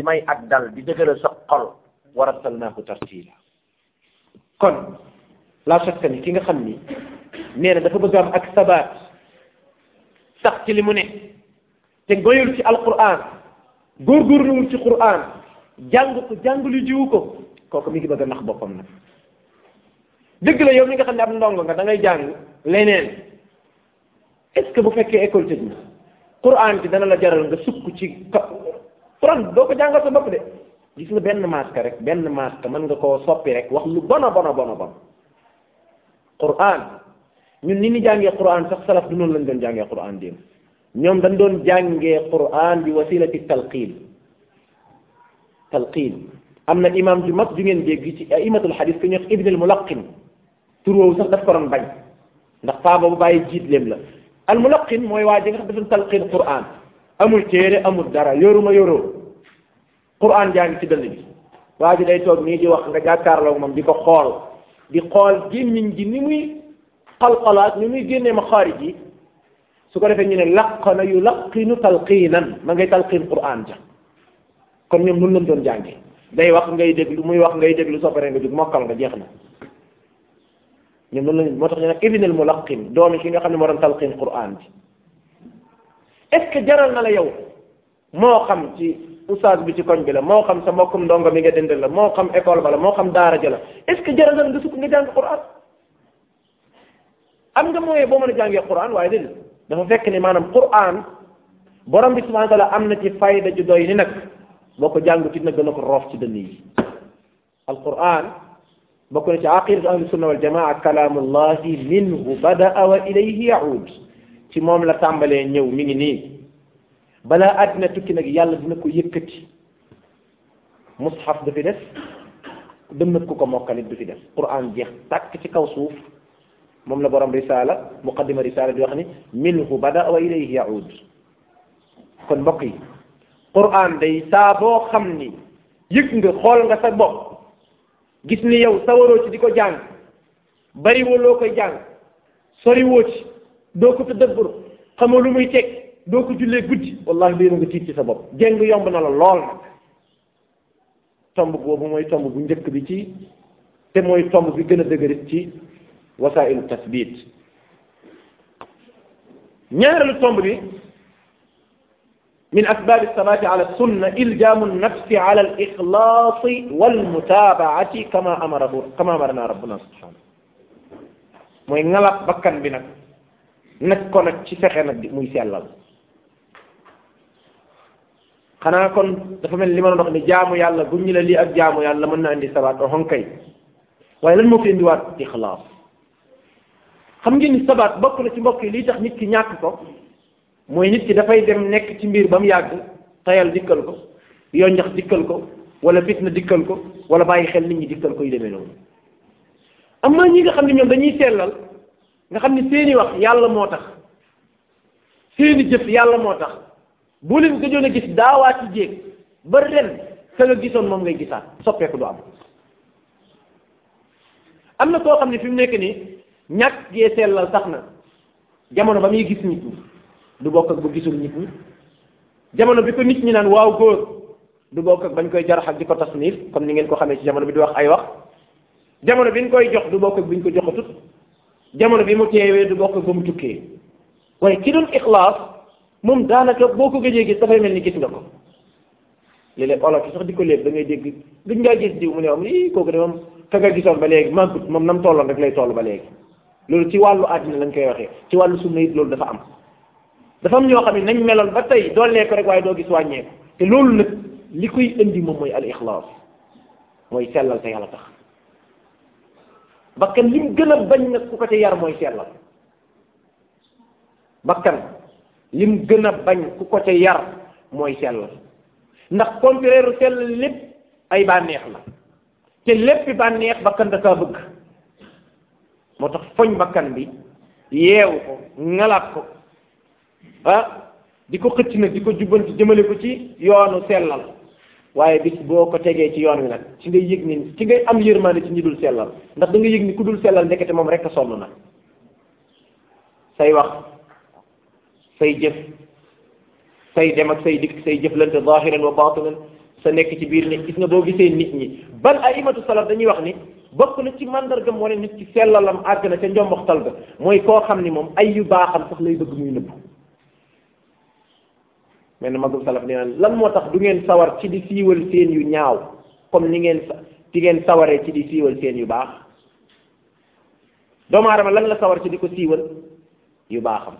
may ak dal di dëgëral sa xol wa rattalnaahu tartila kon la shakka ni ki nga xam ni nee na dafa bëgg am ak sabaat sax ci li mu ne te goyul ci alquran góorgóorluwul ci quran jàng ko jàng lu jiwu ko kooku mi ngi bëgg a nax boppam nag dëgg la yow mi nga xam ne ab ndongo nga da ngay jàng leneen est ce que bu fekkee école tëj na quran bi dana la jaral nga sukk ci quran doo ko jàngal sa bopp de gis nga benn masque rek benn masque mën nga koo soppi rek wax lu bona bona bona bon quran ñun ni ni jàngee quran sax salaf du noonu lañ doon jàngee quran démb ñoom dañ doon jàngee quran bi wasilati talqin talqin am na imam ju mag ju ngeen dégg ci aimatul hadis ku ñuy wax ibn al mulaqin tur woowu sax daf ko doon bañ ndax paa boobu bàyyi jiit leem la al mulaqin mooy waa ji nga xam dafa talqin quran amul téere amul dara yoruma yoroo quran jaa ngi ci dënn bi waa ji day toog nii di wax nga jàkkaarloo moom di ko xool di xool gémmiñ gi ni muy xalxalaat ni muy génnee ma xaarij yi su ko defee ñu ne laqana yu laqinu talqiinan ma ngay talqiin quran ja kon ñoom nun lañ doon jàngee day wax ngay déglu muy wax ngay déglu soo paree nga jóg mokkal nga jeex na ñoom noonu lañ moo tax ñu ne ibn al mulaqin doomi ki nga xam ne moo doon talqiin quran bi est ce que jaral na la yow moo xam ci oustaz bi ci koñ bi la moo xam sa mbokkum ndongo mi nga dëndal la moo xam école ba la moo xam daara ja la est ce que jaral na la nga sukk nga jàng quran am nga mooyee boo mën a jàngee quran waaye déedéet dafa fekk ni maanaam quran borom bi subhanahu wa taala am na ci fayda ju doy ni nag boo ko jàngutit nag dana ko roof ci dënn yi alquran bokk na ci aqidatu ahli sunna wal jamaa kalaamullahi minhu badaa wa ilayhi yaud ci moom la tàmbalee ñëw mi ngi nii balaa àddina tukki nag yàlla dina ko yëkkati mushaf du fi des dënnat ku ko mokkalit du fi des quran jeex tàkk ci kaw suuf moom la borom risala muqaddima risala di wax ni minhu bada wa ilayhi yaud kon mbokk yi quran day saa boo xam ni yëg nga xool nga sa bopp gis ni yow sawaroo ci di ko jàng bariwoo loo koy jàng soriwoo ci doo ko tadabbur xamoo lu muy teg doo ko jullee guddi wallahi léegi nga tiit ci sa bopp jéng yomb na la lool nag tomb boobu mooy tomb bu njëkk bi ci te mooy tomb bi gën a dëgërit ci wasailu tasbit ñaareelu tomb bi min asbab alsabati ala sunna iljamu nafsi ala alixlaasi walmutabaati kama amarahu kama amarana rabbuna subhanahu mooy ngalab bakkan bi nag nag ko nag ci fexe nag di muy sellal xanaa kon dafa mel ni li ma doon wax ni jaamu yàlla bu ñu la lii ak jaamu yàlla mën na indi sabaat o xonkay waaye lan moo fi indiwaat ixlaas xam ngeen ni sabaat bokk na ci mbokk yi lii tax nit ki ñàkk ko mooy nit ki dafay dem nekk ci mbir ba mu yàgg tayal dikkal ko yoo njax dikkal ko wala fitna dikkal ko wala bàyyi xel nit ñi dikkal ko yu demee noonu am na ñi nga xam ne ñoom dañuy sellal nga xam ne seeni wax yàlla moo tax seeni jëf yàlla moo tax boo leen gëjoon a gis daawaati jéeg ba ren ka nga gisoon moom ngay gisaat soppeeku du am am na koo xam ne fi mu nekk nii ñàkk gee sellal tax na jamono ba muy gis nit ñi du bokk ak bu gisul nit ñi jamono bi ko nit ñi naan waaw góor du bokk ak bañ koy jarax ak di ko tasnif comme ni ngeen ko xamee ci jamono bi di wax ay wax jamono bi ñu koy jox du bokk ak bi ñu ko joxatut jamono bi mu teewee du bokk ak ba mu tukkee waaye ki doon ixlaas moom daanaka boo ko gëjee gis dafay mel ni gis nga ko léeg-léeg olof yi sax di ko léeb da ngay dégg gëj ngaa gis diw mu ne am ii kooku de moom ka nga gisoon ba léegi màggut moom nam tolloon rek lay toll ba léegi loolu ci wàllu àddina lañ koy waxee ci wàllu sunna it loolu dafa am dafa am ñoo xam ne nañ meloon ba tey doolee ko rek waaye doo gis wàññeeku te loolu nag li koy indi moom mooy al ixlaas mooy sellal te yàlla tax bakkan li mu gën a bañ nag ku ko ci yar mooy sellal bakkan li mu gën a bañ ku ko ci yar mooy sellal ndax contraire sellal lépp ay bànneex la te léppi bànneex bakkan da kaa bëgg moo tax foñ bakkan bi yeewu ko ngalaat ko ah di ko xëcc nag di ko jubbanti jëmale ko ci yoonu sellal waaye bis boo ko tegee ci yoon wi nag ci ngay yëg ni ci ngay am yërmande ci ñi dul sellal ndax da nga yëg ni ku dul sellal ndekete moom rek a sonn na say wax say jëf say dem ak say dikk say jëflante zahiran wa batinan sa nekk ci biir nit gis nga boo gisee nit ñi ban ay imatu salaf dañuy wax ni bokk na ci mandargam wane nit ci sellalam àgg na ca njomboxtal ga mooy koo xam ni moom ay yu baaxam sax lay bëgg muy nëbb mel na magum salaf nee naan lan moo tax du ngeen sawar ci di siiwal seen yu ñaaw comme ni ngeen ci ngeen sawaree ci di siiwal seen yu baax doomu aadama lan la sawar ci di ko siiwal yu baaxam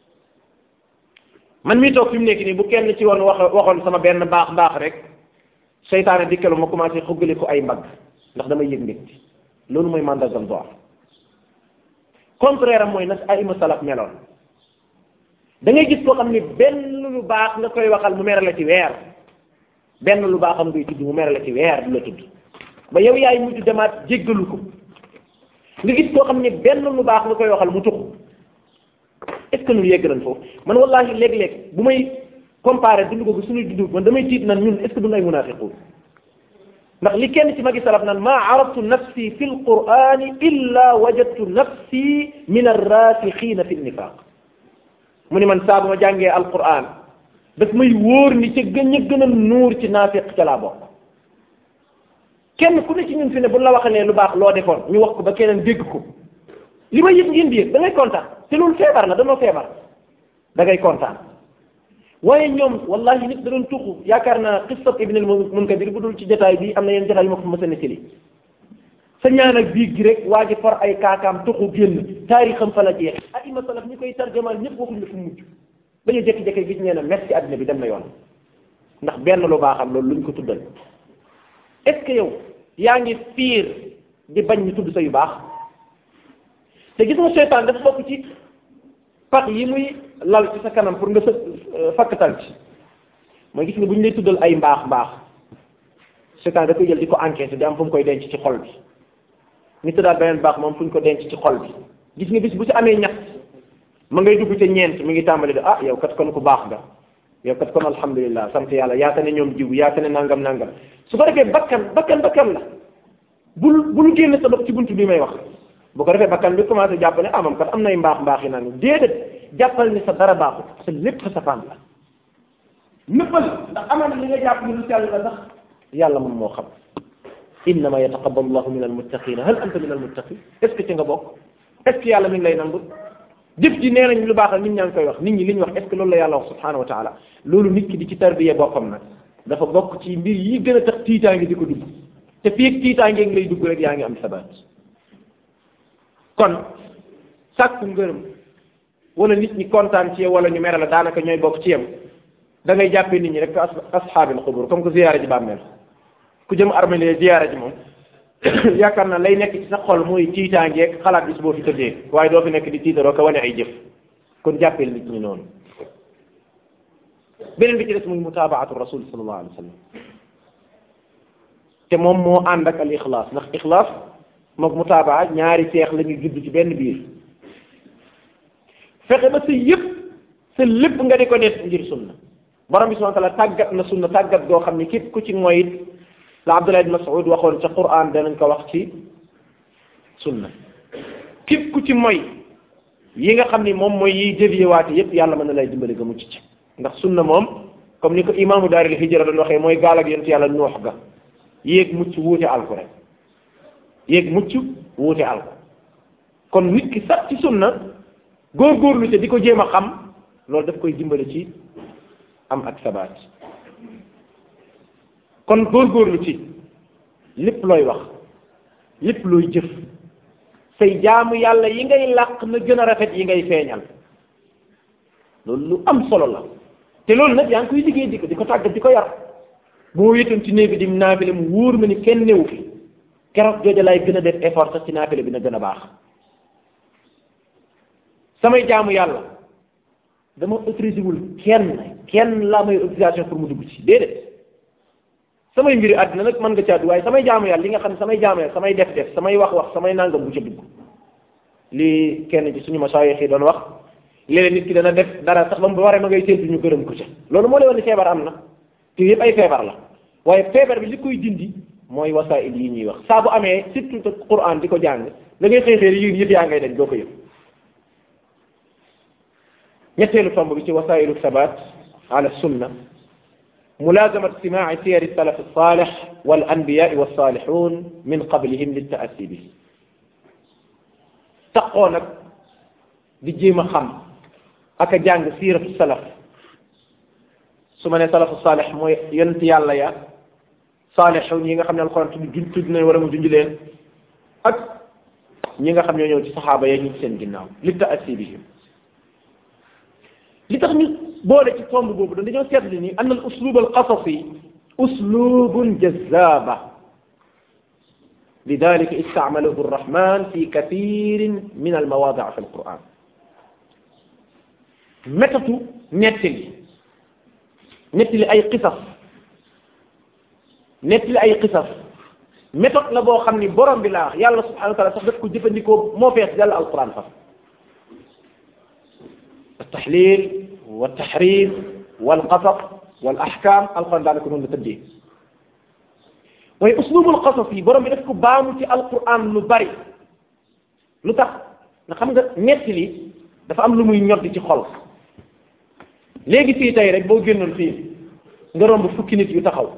man mii toog fi mu nekk nii bu kenn ci woon wax waxoon sama benn baax baax rek seytaane dikkalu ma commencé xuggali ko ay mbagg ndax damay yëg mbégte loolu mooy mandargam doar contraire am mooy nag ay ima salaf meloon da ngay gis koo xam ni benn lu baax nga koy waxal mu mere la ci weer benn lu baaxam ngay tudd mu mere la ci weer du la tudd ba yow yaay mujj demaat jéggalu ko nga gis koo xam ni benn lu baax nga koy waxal mu tux est ce que ñun yegg nañ foofu man wallahi léeg-léeg bu may comparé dund ko suñuy dund man damay tiit nan ñun est ce que duñ ay munafiqun ndax li kenn ci magi salaf naan maa araftu nafsi fi lqurani illa wajadtu nafsi min arrasikhina fi nifaq mu ni man saa bu ma jàngee alquran daf may wóor ni ca gën a gën a nuur ci naafiq ca laa bokk kenn ku ne ci ñun fi ne bu la waxalee lu baax loo defoon ñu wax ko ba keneen dégg ko li ma yëg ngeen di yëg da ngay kontaan te loolu feebar la danoo feebar da ngay kontaan waaye ñoom wallahi nit da doon tuxu yaakaar naa qissat ibn al munkadir bu dul ci jotaay bi am na yenn jotaay yu ma ko mës a nettali sa ñaan ak biig gi rek waa ji for ay kaakaam tuxu génn taarixam fa la jeex aima salaf ñi koy tarjamaal ñëpp waxuñ la fu mujj ba ñu jékki-jékki gis ñee ne merci àddina bi dem na yoon ndax benn lu baaxam loolu luñ ko tuddal est ce que yow yaa ngi fiir di bañ ñu tudd sa yu baax te gis nga seytaan dafa bokk ci pax yi muy lal ci sa kanam pour nga sa fakkatal ci mooy gis nga bu ñu lay tuddal ay mbaax mbaax seytaan da koy jël di ko enquête di am fu mu koy denc ci xol bi ñu tëddaal beneen baax moom fu ñu ko denc ci xol bi gis nga bis bu ci amee ñax ma ngay dugg ca ñeent mi ngi tàmbali de ah yow kat kon ku baax nga yow kat kon alhamdulilah sant yàlla yaata ne ñoom jiw yaata ne nangam nangam su ko defee bakkan bakkan bakkan la bul bul génn sa bopp ci buntu bi may wax bu ko defee bakkan bi commencé jàpp ne ah moom kat am nay mbaax mbaax yi naan déedéet jàppal ni sa dara baaxut sa lépp sa safaan la nëppal ndax amaan li nga jàpp ni lu sell la sax yàlla moom moo xam innama yataqabbalu llahu min almuttaqina hal anta min almuttaqin est ce que ci nga bokk est ce que yàlla mi ngi lay nangu jëf ji nee nañ lu baax la nit ñaa ngi koy wax nit ñi li ñu wax est ce que loolu la yàlla wax subhanahu wa taala loolu nit ki di ci tarbiye boppam nag dafa bokk ci mbir yi gën a tax tiitaange di ko dugg te fii ak tiitaange ngi lay dugg rek yaa ngi am sabaat kon sàkku ngërëm wala nit ñi kontaan ci yow wala ñu mere la daanaka ñooy bokk ci yam da ngay jàppee nit ñi rek as ashaabil xubur comme que ziyaara ji bàmmeel ku jëm armée ziyaara ji moom yaakaar naa lay nekk ci sa xol mooy tiitaangeeg xalaat bis boo fi tëddee waaye doo fi nekk di tiitaroo ko wane ay jëf kon jàppeel nit ñi noonu beneen bi ci des muy mutaabaatu rasul sallallahu alayhi wa sallam te moom moo ànd ak al ixlaas ndax ixlaas mook mutaabaa ñaari seex la ñuy judd ci benn biir fexe ba sa yëpp sa lépp nga di ko def ngir sunna borom bi subhanahu wa taala tàggat na sunna tàggat goo xam ne képp ku ci mooy it la Abdullah ibn Mas'ud waxoon ca Qur'an danañ ko wax ci sunna képp ku ci mooy yi nga xam ni moom mooy yiy dévié waate yépp yàlla mën na lay dimbali nga mucc ci ndax sunna moom comme ni ko imaamu daaril hijra doon waxee mooy gaal ak yonent yàlla noox ga yéeg mucc wuute alku rek yéeg mucc wuute alku kon nit ki sax ci sunna góorgóorlu te di ko jéem a xam loolu daf koy dimbali ci am ak sabaat kon góorgóorlu ci lépp looy wax lépp looy jëf say jaamu yàlla yi ngay làq na gën a rafet yi ngay feeñal loolu lu am solo la te loolu nag yaa ngi koy liggéey di ko di ko tàggat di ko yar boo wéetoon ci néeg bi di naafile mu wóor ma ni kenn newu fi keroog jooja lay gën a def effort sax ci naafile bi na gën a baax samay jaamu yàlla dama autorisé wul kenn kenn laa may autorisation pour mu dugg ci déedéet samay mbiri àddina nag mën nga caa dugg waaye samay jaamu yàlla li nga xam ne samay jaamu yàlla samay def def samay wax wax samay nangam bu ca dugg lii kenn ci suñu masaayix yi doon wax léeg-léeg nit ki dana def dara sax ba mu waree ma ngay séntu ñu gërëm ko ca loolu moo lay wan ni feebar am na te yëpp ay feebar la waaye feebar bi li koy dindi mooy wasaa'il yi ñuy wax saa bu amee surtout Qur'an di ko jàng da ngay xëy xëy yéen yëpp yaa ngay dañ doo ko yëg ñetteelu tomb bi ci wasaa'ilu sabat ala sunna ملازمة سماع سير السلف الصالح والأنبياء والصالحون من قبلهم للتأسي به تقونك di jéem a xam ak a jàng siiratu salaf su ma ne salafu saalix mooy yonent yàlla ya saalixun yi nga xam ne alxuraan tudd juñ tudd nañ wala mu junj leen ak ñi nga xam ñoo ñëw ci saxaaba ya ñu ci seen ginnaaw li taassi bihim li tax ñu boole ci tomb boobu da dañoo seetlu ni anna al uslub al qasasi uslubun jazaba lidalika istacmalahu arrahman fi kathirin min almawadia fi alquran métatu nettali nettali ay qisas nettali ay qisas méthode la boo xam ni borom bi laa wax yàlla subhanahu wa taala sax daf ko jëfandikoo moo fees dal alquran fa altaxlil waltaxrim walqasas walaxkam alquran daanaka noonu la tëddee waaye uslubul qasas yi borom bi daf ko baamu ci alquran lu bari lu tax nga xam nga nettali dafa am lu muy ñoddi ci xol léegi fii tey rek boo génnoon fii nga romb fukki nit yu taxaw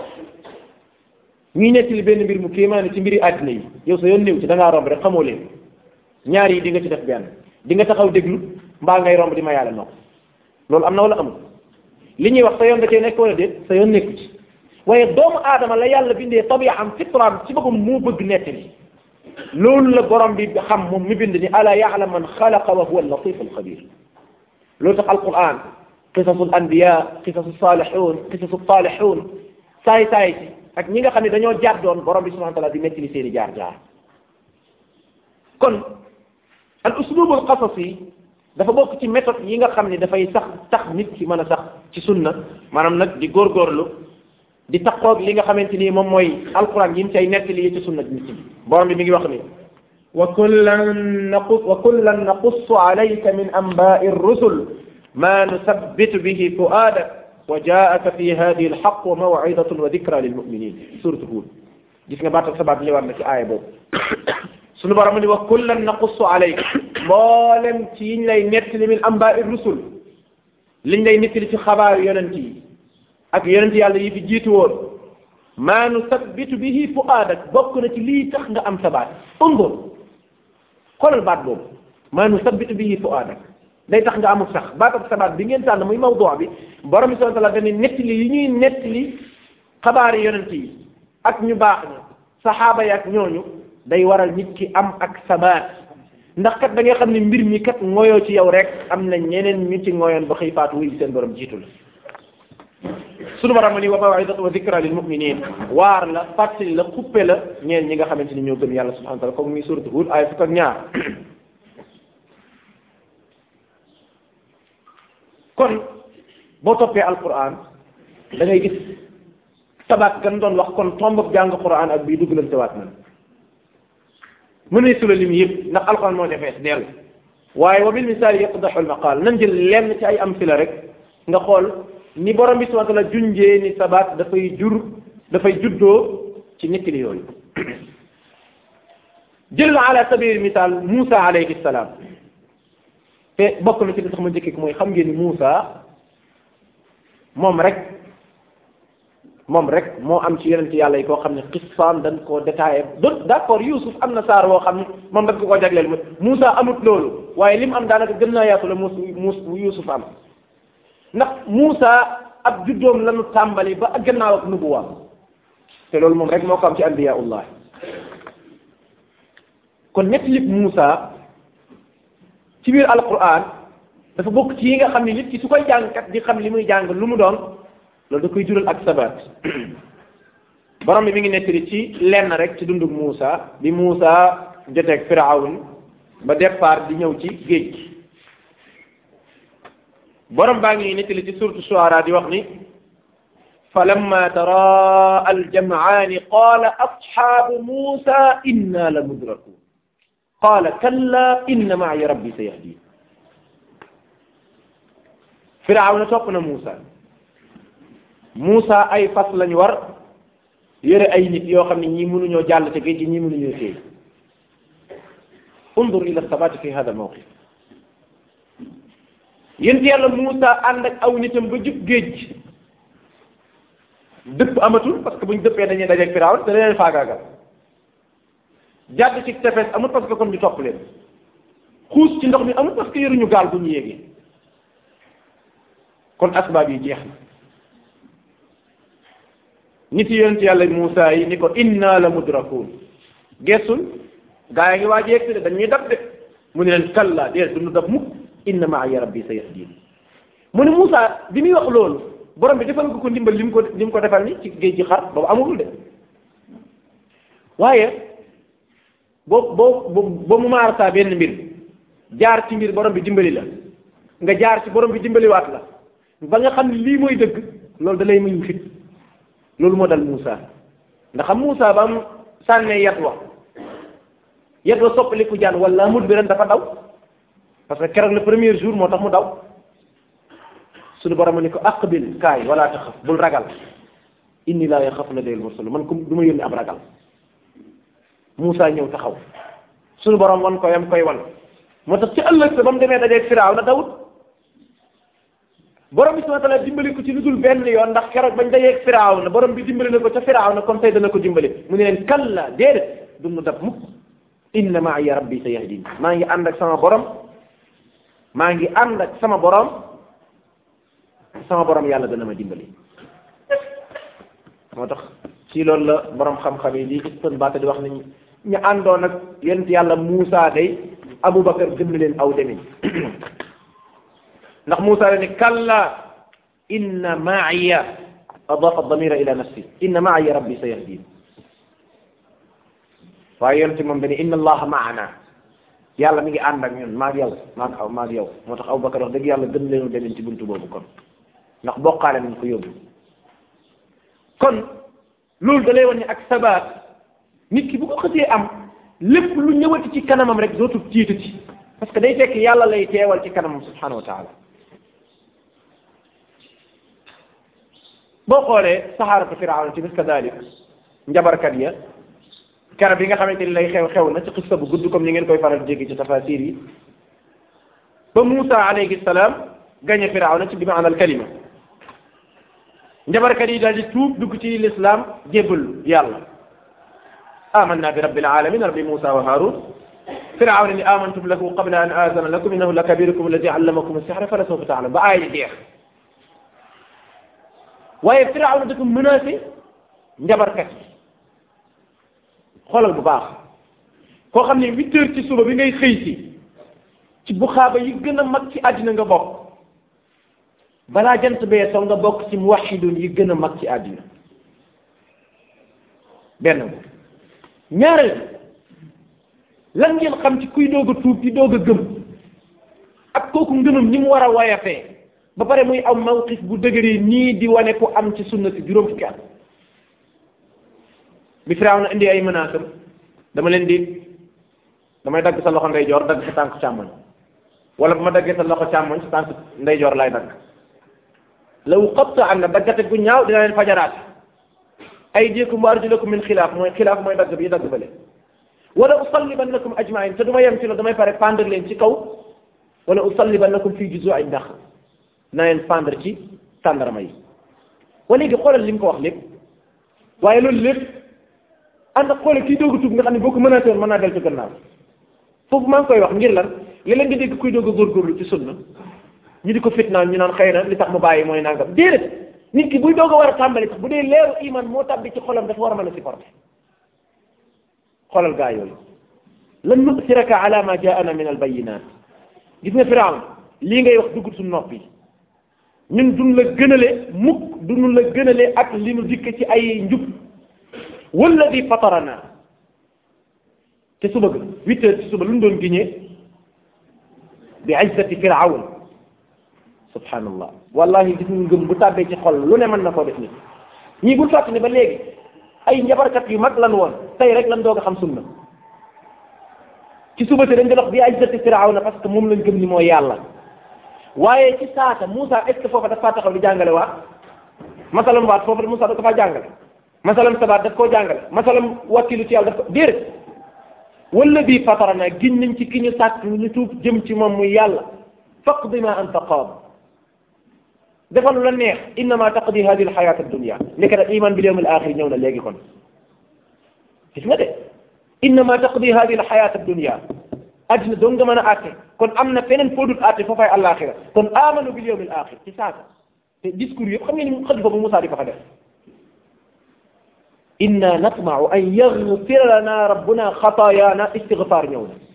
ñuy nettali benn mbir mu kéemaane ci mbiri àddina yi yow sa yoon néew ci da ngaa romb rek xamoo leen ñaar yi di nga ci def benn di nga taxaw déglu mbaa ngay romb di ma yàlla nopp loolu am na wala amul li ñuy wax sa yoon da cee nekk wala déet sa yoon nekku ci waaye doomu aadama la yàlla bindee tabiam fitraam ci boppam moo bëgg nettali loolu la borom bi xam moom mi bind ni ala ya'lam man xalaqa wa huwa al-latif al-xabir loolu tax alquran qisasu al-anbiya qisasu salihun qisasu salihun saay saay ci ak ñi nga xam ne dañoo jàddoon borom bi subhanahu wa taala di nettali seen i jaar jaar kon al uslub al qasasi dafa bokk ci méthode yi nga xam ne dafay sax tax nit ki mën a sax ci sunna maanaam nag di góorgóorlu di taqoog li nga xamante ni moom mooy alquran yi mu cay nettali yi ci sunna nit ki borom bi mi ngi wax ni wa kullan naqus wa kullan naqussu alayka min anba'i ar-rusul ma nuthabbitu bihi fu'adak wa jaaka fi hadihi alxaq wa maw'idatun wa dikra lilmuminin suratu Hud gis nga baatal sabaat ñëwaat na ci aaya boobu sunu borom ni wa kullan naqussu alayka mboolem ci yiñ lay nettali min anba'i rusul liñ lay nettali ci xabaar yonent yi ak yonent yàlla yi fi jiitu woon maa nusabbitu bihi fu'aadak bokk na ci lii tax nga am sabaat undur xoolal baat boobu maa nusabbitu bihi fu'aadak day tax nga amul sax baatab sabaat bi ngeen tànn muy mawdu bi borom bi subhanahu wa ta'ala dañuy nettali yi ñuy nettali xabaari yonent yi ak ñu baax ña saxaaba yi ak ñooñu day waral nit ki am ak sabaat ndax kat da nga xam ne mbir mi kat ngoyoo ci yow rek am na ñeneen ñu ci ngoyoon ba xëy faatu wuy seen borom jiitu la sunu borom ni wa mawidatu wa dikra lil muminin waar la fàttali la xuppe la ñeen ñi nga xamante ni ñoo gëm yàlla subhanahu wa ta'ala comme muy suratu Hud ay fukk ak ñaar kon boo toppee alquran da ngay gis tabaat gan doon wax kon tombab jàng quran ak bii dugg lañ tawaat nan mënee sula lim yëpp ndax alquran moo defees dell waaye wa bil misaal yaqdaxu al maqaal nañ jël lenn ci ay amsila rek nga xool ni borom bi subhanahu wa taala junjee ni sabaat dafay jur dafay juddoo ci nettali yooyu jël la ala sabil misaal Moussa alayhi salaam te bokk na ci li tax ma njëkkee mooy xam ngeen ni Moussa moom rek moom rek moo am ci yonent yàlla yi koo xam ne xissaam dañ koo détaillé d' accord Youssouf am na saar woo xam ne moom dañ ko koo jagleel ma Moussa amut loolu waaye li mu am daanaka gën naa yaatu la muus muus Youssouf am ndax Moussa ab juddoom lañu tàmbali ba ak gannaaw ak nubuwaam te loolu moom rek moo ko am ci anbiyaullah kon ñetti lépp Moussa ci biir alquran dafa bokk ci yi nga xam ne nit ki su koy jàngkat di xam li muy jàng lu mu doon loolu da koy jural ak sabat borom bi mi ngi nettali ci lenn rek ci dundug Moussa bi Moussa joteeg Firawn ba départ di ñëw ci géej gi borom baa ngi nettali ci suratu Shuara di wax ni falamma tara aljam'ani qala ashabu Moussa inna la mudrakun qala kalla inna ma'iya rabbi sayahdin Firawna topp na Moussa Moussa ay fas lañ war yore ay nit yoo xam ne ñii mënuñoo jàll te géej gi ñii mënuñoo téye undur ila sabati fi hada mawqif yéen yàlla Moussa ànd ak aw nitam ba jub géej gi dëpp amatul parce que buñ dëppee dañuy dajeeg Firawna te leen faagaagal jàdd ci tefes amul parce que kon ñu topp leen xuus ci ndox mi amul parce que yoruñu gaal bu ñu yéegee kon asbaab yi jeex na nit yi yonent yàlla Muusaa yi ni ko inna la mudrakuun gessul gaa yi ngi waaj yegg si de dañuy dab de mu ne leen kalla déet du ñu dab mukk inna ma'iya rabbi sayahdin mu ne Muusaa bi muy wax loolu borom bi defal nga ko ndimbal li mu ko li mu ko defal ni ci géej gi xar boobu amul de waaye boo boo boo mu maar saa benn mbir jaar ci mbir borom bi dimbali la nga jaar ci borom bi dimbaliwaat la ba nga xam ne lii mooy dëgg loolu da lay muñ fit loolu moo dal Moussa ndax xam Moussa ba am sànnee yat wa yat wa soppaliku jaan wala mut bi ren dafa daw parce que keroog le premier jour moo tax mu daw suñu borom ni ko aqbil kaay wala taxaf bul ragal inni laa yaxafu ladayal mursal man comme du ma yónni ab ragal Moussa ñëw taxaw suñu borom wan ko yam koy wan moo tax ci ëllëg sa ba mu demee dajeeg firaaw na dawut borom bi subhanahu wa ta'ala dimbali ko ci lu dul benn yoon ndax keroog bañ dajeeg firaaw na borom bi dimbali na ko ca firaaw na comme tey dana ko dimbali mu ne leen kalla déedéet du mu dab mukk inna ma'iya rabbi sayahdin maa ngi ànd ak sama borom maa ngi ànd ak sama borom sama borom yàlla dana ma dimbali moo tax ci loolu la borom xam-xam yi di istinbaat di wax ni ñu àndoon ak yonent yàlla Muusa day Aboubacar gën na leen aw demin ndax Muusa la ne kalla inna ma'iya adafa damira ila nafsi inna ma'iya rabbi sayahdin waaye yonent moom dañu inna allaha ma'ana yàlla mi ngi ànd ak ñun maag yow maag aw maag yow moo tax Aboubacar wax dëgg yàlla gën leen demin ci buntu boobu kon ndax bokkaale nañ ko yóbbu kon loolu da lay wan ne ak sabaat nit ki bu ko xësee am lépp lu ñëwati ci kanamam rek dootul tiitati parce que day fekk yàlla lay teewal ci kanamam subhanahu wa taala boo xoolee saxaaratu firawna ci bis kadalik njabarkat ya kera bi nga xamante ni lay xew xew na ci xissa bu gudd comme ni ngeen koy faral jéggi ci tafasir yi ba Muusa alayhi salaam gañe firawna ci bi maana al kalima njabarkat yi daal di tuub dugg ci lislaam jébbal yàlla amanna bi rabbil alamin rabbi Musa wa Harun firawna ni amantum lahu qabla an azana lakum innahu la kabirukum alladi allamakum as-sihra fala sawfa ta'lamun ba aaya jeex waaye firawna dafa menacé njabarkat yi xoolal bu baax koo xam ne huit heures ci suba bi ngay xëy si ci buxaaba yi gën a mag ci àddina nga bokk balaa jant bee soo nga bokk ci muwahidun yi gën a mag ci àddina benn bu ñaareel lan ngeen xam ci kuy doog a tuub di doog a gëm ak kooku ngëmam ni mu war a woyafee ba pare muy am mawqif bu dëgëree nii di wane ku am ci sunna si juróom fukki at bi Firawna indi ay menaces dama leen di damay dagg sa loxo ndeyjoor dagg sa tànk càmmoñ wala bu ma daggee sa loxo càmmoñ sa tànk ndeyjoor lay dagg la uqatta an na daggate gu ñaaw dina leen fajaraat aydiyakum wa arjulakum min xilaaf mooy xilaaf mooy dagg bi dagg bële wala usallibannakum ajmain te du ma yem ci la damay pare pendre leen ci kaw wala usallibannakum fi juzu'i ndax na leen pendre ci tàndarama yi wa léegi xoolal li mu ko wax lépp waaye loolu lépp ànd ak xoolal kii doog a tuub nga xam ne boo ko menacé woon mën naa del ci gannaaw foofu maa ngi koy wax ngir lan léeg-léeg nga dégg kuy doog a góorgóorlu ci sunna ñu di ko fitnaan ñu naan xëy na li tax mu bàyyi mooy nangam déedéet nit ki buy doog a war a tàmbali sax bu dee leeru iman moo tàbbi ci xolam dafa war a mën a supporter xoolal gaa yooyu lan nusiraka ala ma jaana min al bayinat gis nga firawn lii ngay wax dugg suñu nopp yi ñun duñ la gënale mukk duñu la gënale ak li nu dikk ci ay njub walladi fatarana te suba ga huit heures ci suba lu ñu doon giñee bi izzati firawn subhanallah wallahi gis nga ngëm bu tàbbee ci xol lu ne mën na koo def nit ñii bul fàttali ba léegi ay njabarkat yu mag lan woon tey rek lan doog a xam sunna ci suba si dañ doon wax bi izzati firawna parce que moom lañ gëm ni mooy yàlla waaye ci saata Moussa est ce que foofa dafa taxaw di jàngale waat masalam waat foofa Moussa da ko faa jàngale masalam sabaat daf koo jàngale masalam wakkilu ci yàlla daf ko déedéet wala bii fatarana giñ nañ ci ki ñu sàkk ñu tuub jëm ci moom muy yàlla faqdi ma anta qaad defal lu la neex innama taqdi hadihi alxayat addunia nekk nag iman bil yawm al axir ñëw na léegi kon gis nga de innama taqdi hadihi alxayat addunia addina doon nga mën a àtte kon am na feneen foo dul àtte foofay àllaaxira kon amanu bil yawm al axir ci saaka te discours yëpp xam ngeen ni xëj boobu Moussa di ko fa def inna natmau an yaghfira lana rabbuna xataayaana istigfaar ñëw na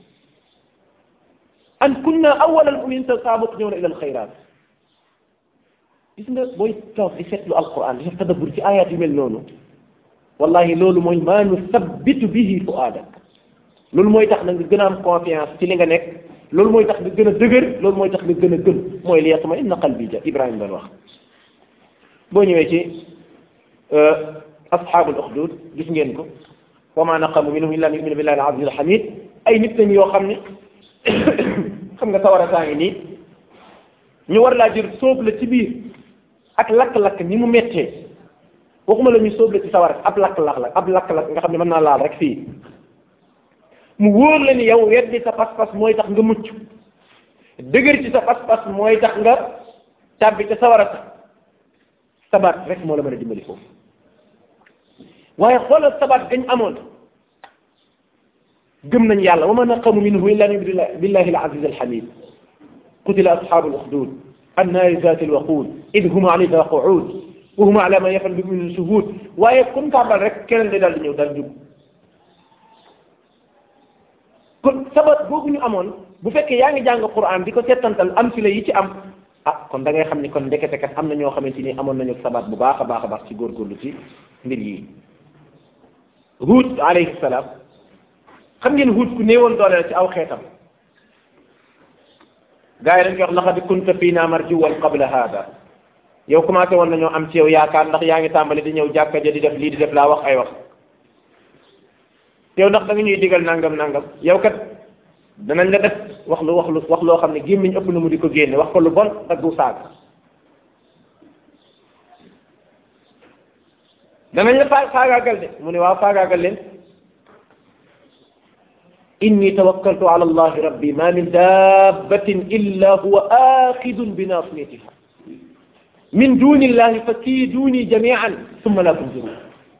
an kunna awwal al mu'minin saabuq ñëw na ila al xayraat gis nga booy toog di seetlu alquran di def tadabbur ci ayat yu mel noonu wallahi loolu mooy maa nusabbitu bihi fuaadak loolu mooy tax na nga gën a am confiance ci li nga nekk loolu mooy tax nga gën a dëgër loolu mooy tax nga gën a gëm mooy li yatma inna qalbi ja Ibrahima doon wax boo ñëwee ci asxaabul uxdud gis ngeen ko wa ma naqamu minhum illa an yuminu billahi al aziz al hamid ay nit lañ yoo xam ne xam nga sawara saa ngi nii ñu war laa jël sóob la ci biir ak lakk-lakk ni mu méttee waxuma la ñu sóob la ci sawara ab lakk-lakk la ab lakk-lakk nga xam ne mën naa laal rek fii mu wóor la ni yow weddi sa pas-pas mooy tax nga mucc dëgër ci sa pas-pas mooy tax nga tàbbi ca sawara sa sabaat rek moo la mën a dimbali foofu waaye xoolal sabaat gañ amoon gëm nañ yàlla wa ma naqamu minhu illa an yuminu billahi al aziz al hamid qutila ashabu al ukhdud annaari zati al waqud id hum alayha qu'ud wa hum ala ma yafal bi min shuhud waaye comme tàmbal rek keneen day daal di ñëw daal jub kon sabat boobu ñu amoon bu fekkee yaa ngi jàng Qur'an di ko settantal am si la yi ci am ah kon da ngay xam ni kon ndekete kat am na ñoo xamante ni amoon nañu sabat bu baax a baax a baax ci góorgóorlu ci mbir yi Huud alayhi salaam xam ngeen Huud ku néewoon doole la ci aw xeetam gars yi dañ koy wax laqad kunta fiina marjuwan qabla hada yow commencé woon nañoo am ci yow yaakaar ndax yaa ngi tàmbali di ñëw jàkka ja di def lii di def laa wax ay wax yow ndax da nga ñuy digal nangam nangam yow kat danañ la def wax lu wax lu wax loo xam ne gémmiñ ëpp na mu di ko génne wax ko lu bon daggu saaga danañ la faa faagaagal de mu ne waaw faagaagal leen inni tawakkaltu ala allahi rabbi ma min dabbatin illa huwa axidun bi nasiyatiha min duni illahi fa kiiduni jamian summa la tunzirun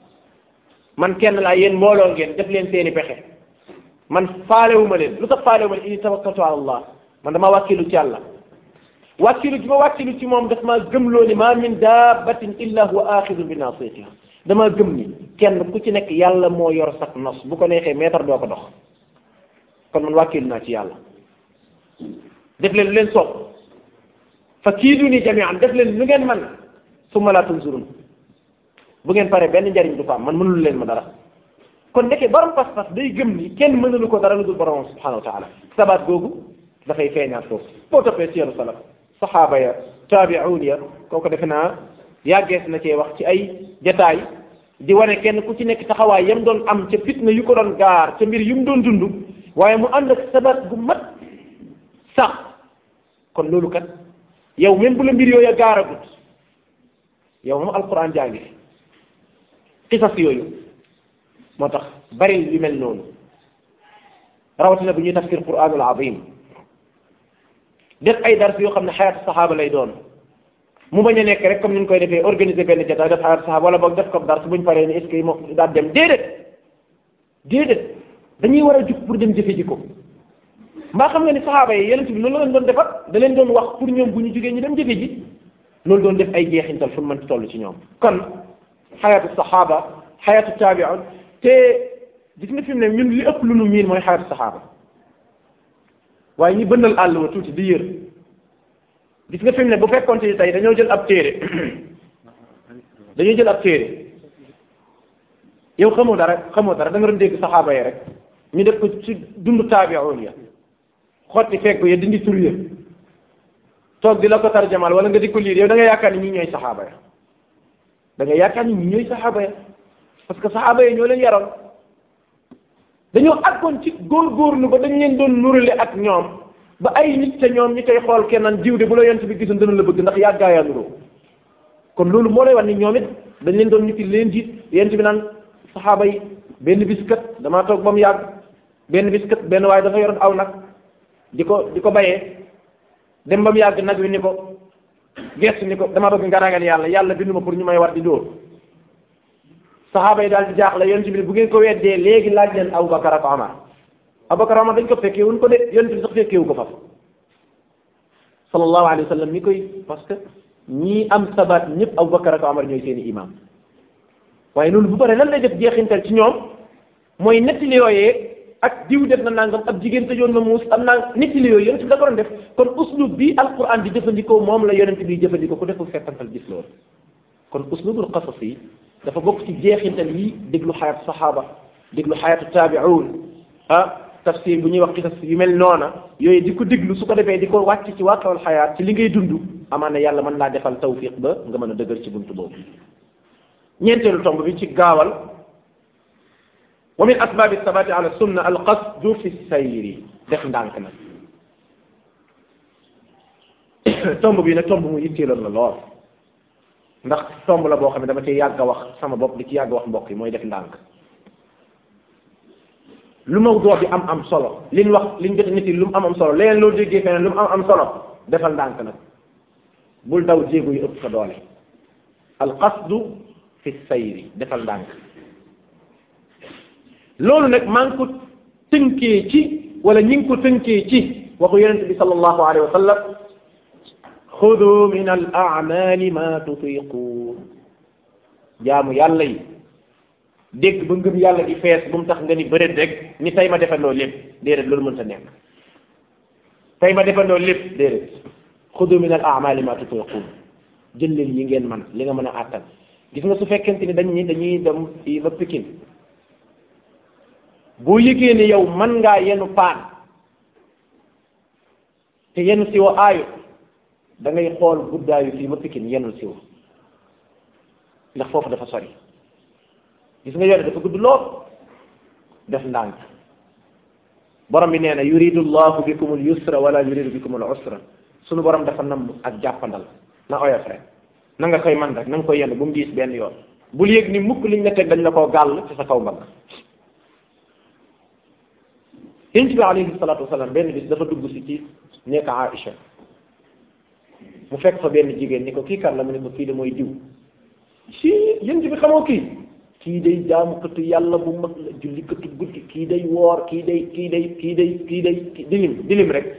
man kenn laa yéen mbooloo ngeen def leen seeni pexe man faalewuma leen lu tax faalewuma leen inni tawakkaltu ala allah man dama wàkkilu ci yàlla wàkkilu ci ma wàkkilu ci moom daf maa gëmloo ni ma min dabbatin illa huwa axidun bi nasiyatiha dama gëm ni kenn ku ci nekk yàlla moo yor sax nos bu ko neexee meetar doo ko dox kon man wàkkilu naa ci yàlla def leen lu leen soob fa kiiduni jamian def leen lu ngeen man summa la tunzurun bu ngeen paree benn njariñ du fa am man mënul leen ma dara kon nekkee borom pas-pas day gëm ni kenn mënulu ko dara lu dul borom subhanahu wa taala sabaat googu dafay feeñaat foofu boo toppee siyaru salaf saxaaba ya taabi'uun ya kooku defe naa yàggees na cee wax ci ay jataay di wane kenn ku ci nekk taxawaay yam doon am ca fitna yu ko doon gaar ca mbir yu mu doon dund waaye mu ànd ak sabaat gu mat sax kon loolu kat yow même bu la mbir yooyu gaaragut yow moom alquran jàngi xisas yooyu moo tax bari yu mel noonu rawatina bu ñuy tafsir quranul azim def ay dars yoo xam ne xayaatu saxaaba lay doon mu bañ a nekk rek comme ni ñu koy defee organiser benn jotaay def xayaatu saxaaba wala boog def ko dars buñ paree ni est-ce que moom daal dem déedéet déedéet dañuy war a jug pour dem jëfe ji ko mbaa xam nga ni saxaaba yi yeneen bi loolu la leen doon defar da leen doon wax pour ñoom bu ñu jugee ñu dem jëfe ji loolu doon def ay jeexintal fu mu mën toll ci ñoom kon xayaatu saxaaba xayaatu taabiun te gis nga fi mu ne ñun li ëpp lu nu miin mooy xayaatu saxaaba waaye ñi bënnal àll wa tuuti di yër gis nga fi mu ne bu fekkoon ci tey dañoo jël ab téere dañoo jël ab téere yow xamoo dara xamoo dara da nga doon dégg saxaaba yi rek ñu def ko ci dundu taabiun ya xotti fekk ya dindi tur ya toog di la ko tarjamal wala nga di ko liir yow da nga yaakaar ni ñi ñooy saxaaba ya da nga yaakaar ni ñi ñooy saxaaba ya parce que saxaaba ya ñoo leen yaroon dañoo àggoon ci góorgóorlu ba dañ leen doon nurale ak ñoom ba ay nit te ñoom ñi koy xool kennan jiw de bu la yent bi gisoon dana la bëgg ndax yàggaa yaa nuroo kon loolu moo lay wax ni ñoom it dañ leen doon nit leen jiit yent bi naan saxaaba yi benn bis kat damaa toog ba mu yàgg benn bis kat benn waaye dafa yoroon aw nag di ko di ko bayee dem ba mu yàgg nag wi ni ko gestu ni ko dama bëgg nga ragal yàlla yàlla bindu ma pour ñu may war di dóor saxaaba yi daal di jaaxle yonent bi bu ngeen ko weddee léegi laaj leen Abubakar ak Omar Abubakar Omar dañ ko fekkee wuñ ko de yonent bi sax fekkeewu ko faf sallallahu alayhi wa sallam mi koy parce que ñii am sabat ñëpp Abubakar ak Omar ñooy seeni imam waaye loolu bu paree lan lay def jeexintal ci ñoom mooy nettali yooyee ak diw def na nangam ab jigéen tëjoon na muus am naa nettali yooyu yonent bi da ko doon def kon uslub bi alquran di jëfandikoo moom la yonent bi jëfandikoo ku deful fekkantal gis loolu kon uslubul qasas yi dafa bokk ci jeexintal yi déglu xayatu saxaaba déglu xayatu taabi'un ah tafsir bu ñuy wax qisas yu mel noona yooyu di ko déglu su ko defee di ko wàcc ci waaqawal xayaat ci li ngay dund amaana yàlla mën laa defal tawfiq ba nga mën a dëgër ci buntu boobu ñeenteelu tomb bi ci gaawal wa min asbaabi sabati ala sunna al qasdu fi sayri def ndànk nag tomb bi nag tomb mu yitteeloon la lool ndax tomb la boo xam ne dama ci yàgg a wax sama bopp di ci yàgg a wax mbokk yi mooy def ndànk lu mawduu bi am am solo liñ wax liñ jot nit yi lu mu am am solo leneen loo déggee feneen lu mu am am solo defal ndànk nag bul daw jéego yu ëpp sa doole al qasdu fi sayri defal ndànk loolu nag maa ngi ko tënkee ci wala ñi ngi ko tënkee ci waxu yonente bi sallallahu alayhi wa sallam xudu min al amali ma tutiquun jaamu yàlla yi dégg ba ngëm yàlla di fees bu mu tax nga ni bëreet rek ni tey ma defandoo lépp déedéet loolu mënta nekk tey ma defandoo lépp déedéet xudu min al amali ma tutiquun jël leen yi ngeen man li nga mën a àttan gis nga su fekkente ni dañ ni dañuy dem fii ba Pikine boo yëgee ne yow man ngaa yenu paan te yenu siwo aayu da ngay xool guddaayu fii ba Pikine yenul siwo ndax foofu dafa sori gis nga yore dafa gudd lool def ndànk borom bi nee na yuridu llahu bikum al yusra wala yuridu bikum al usra sunu borom dafa namm ak jàppandal na oyof rek na nga koy man rek na nga koy yenn bu mu diis benn yoon bul yëg ni mukk liñ la teg dañ la koo gàll ci sa kaw mbagg yonent bi alayhi salaatu wasalaam benn bis dafa dugg si ci nekk Aïcha mu fekk fa benn jigéen ni ko kii kan la mu ne ko kii de mooy diw si yonent bi xamoo kii kii day jaamu këtu yàlla bu mag la julli këtu guddi kii day woor kii day kii day kii day kii day dilim dilim rek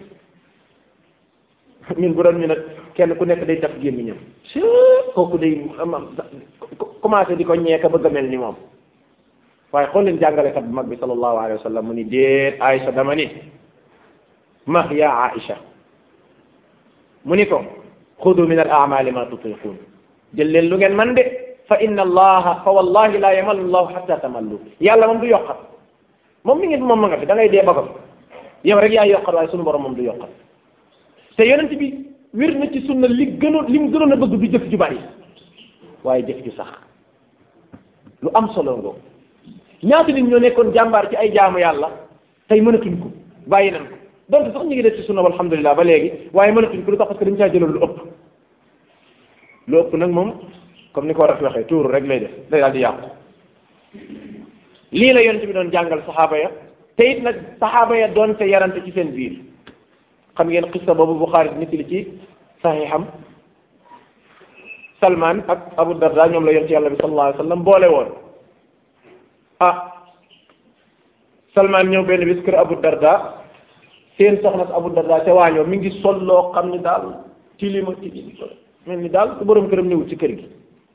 ñun bu doon ñu nag kenn ku nekk day taf gémmiñam si kooku day am commencé di ko ñeeka bëgg a mel ni moom waaye xool leen jàngalekat bu mag bi sallallahu alayhi wa sallam mu ni déet Aïcha dama ni ma ya Aïcha mu ni ko xudu min al amali ma tutiqun jël leen lu ngeen man de fa inna allaha fa wallahi la yamallu allahu hatta tamallu yàlla moom du yokkat moom mi ngi moom ma nga fi da ngay dee ba ko yow rek yaa yokkat waaye sunu borom moom du yokkat te yonent bi wér na ci sunna li gënoon li mu gënoon a bëgg du jëf ju bari waaye jëf ju sax lu am solo ngoo ñaata nit ñoo nekkoon jàmbaar ci ay jaamu yàlla tey mënatuñ ko bàyyi nañ ko donc sax ñu ngi def ci sunna alhamdulilah ba léegi waaye mënatuñ ko lu tax parce que dañu caa jëloon lu ëpp lu ëpp nag moom comme ni ko war a waxee tuuru rek lay def day daal di yàqu lii la yonent bi doon jàngal saxaaba ya te it nag saxaaba ya doon te yarante ci seen biir xam ngeen xissa boobu Buxaari nit li ci saxiixam Salman ak Abu Darda ñoom la yonent yàlla bi sallallahu alayhi wa sallam boole woon ah Salman ñëw benn bis kër Abu Darda seen soxna si Abu Darda ca waañoo mi ngi sol loo xam ni daal tilima tilima mel ni daal ku borom këram ñëwul ci kër gi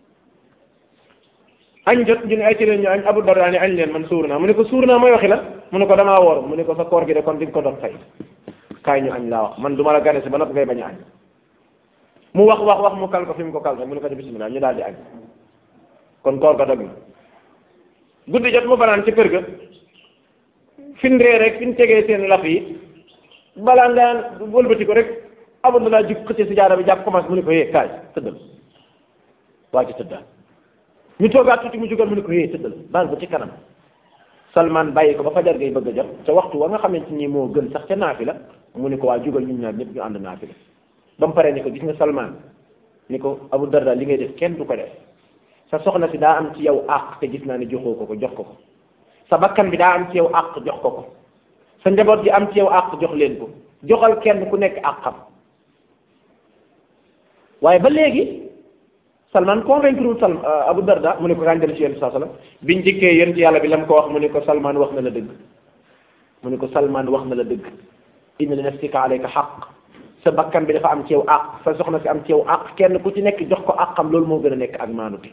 añ jot ñu ne ay ci leen ñu añ Abu Darda ni añ leen man suur naa mu ne ko suur naa mooy waxi la mu ne ko damaa woor mu ne ko sa koor gi de kon di nga ko doon fay kaay ñu añ laa wax man du ma la gane si ba nopp ngay bañ a añ mu wax wax wax mu kal ko fi mu ko kal mu ne ko bismillah ñu daal di añ kon koor ga dog na guddi jot mu fanaan ci kër ga fin ree rek fin tegee seen laf yi balaa ngaan wëlbati ko rek Abu Darda jug xëcce si jaara bi jàpp commencé mu ne ko yee kaay tëddal waa ji tëddal ñu toogaat tuuti mu jugal mu ne ko yee tëddal baal ba ci kanam Salman bàyyi ko ba fajar ngay bëgg a jot te waxtu wa nga xamante ni moo gën sax ca naafi la mu ne ko waa jugal ñun ñaar ñëpp ñu ànd naafi la ba mu paree ni ko gis nga Salman ni ko Abu Darda li ngay def kenn du ko def sa soxna si daa am ci yow àq te gis naa ne joxoo ko ko jox ko ko sa bakkan bi daa am ci yow àq jox ko ko sa njaboot gi am ci yow àq jox leen ko joxal kenn ku nekk àqam waaye ba léegi Salman convaincre wul Salman Abu Darda mu ne ko kañ dem ci yonent saa sallam biñ dikkee yonent yàlla bi la mu ko wax mu ne ko Salman wax na la dëgg mu ne ko Salman wax na la dëgg inna li nafsika alayka xaq sa bakkan bi dafa am ci yow àq sa soxna si am ci yow àq kenn ku ci nekk jox ko àqam loolu moo gën a nekk ak maanute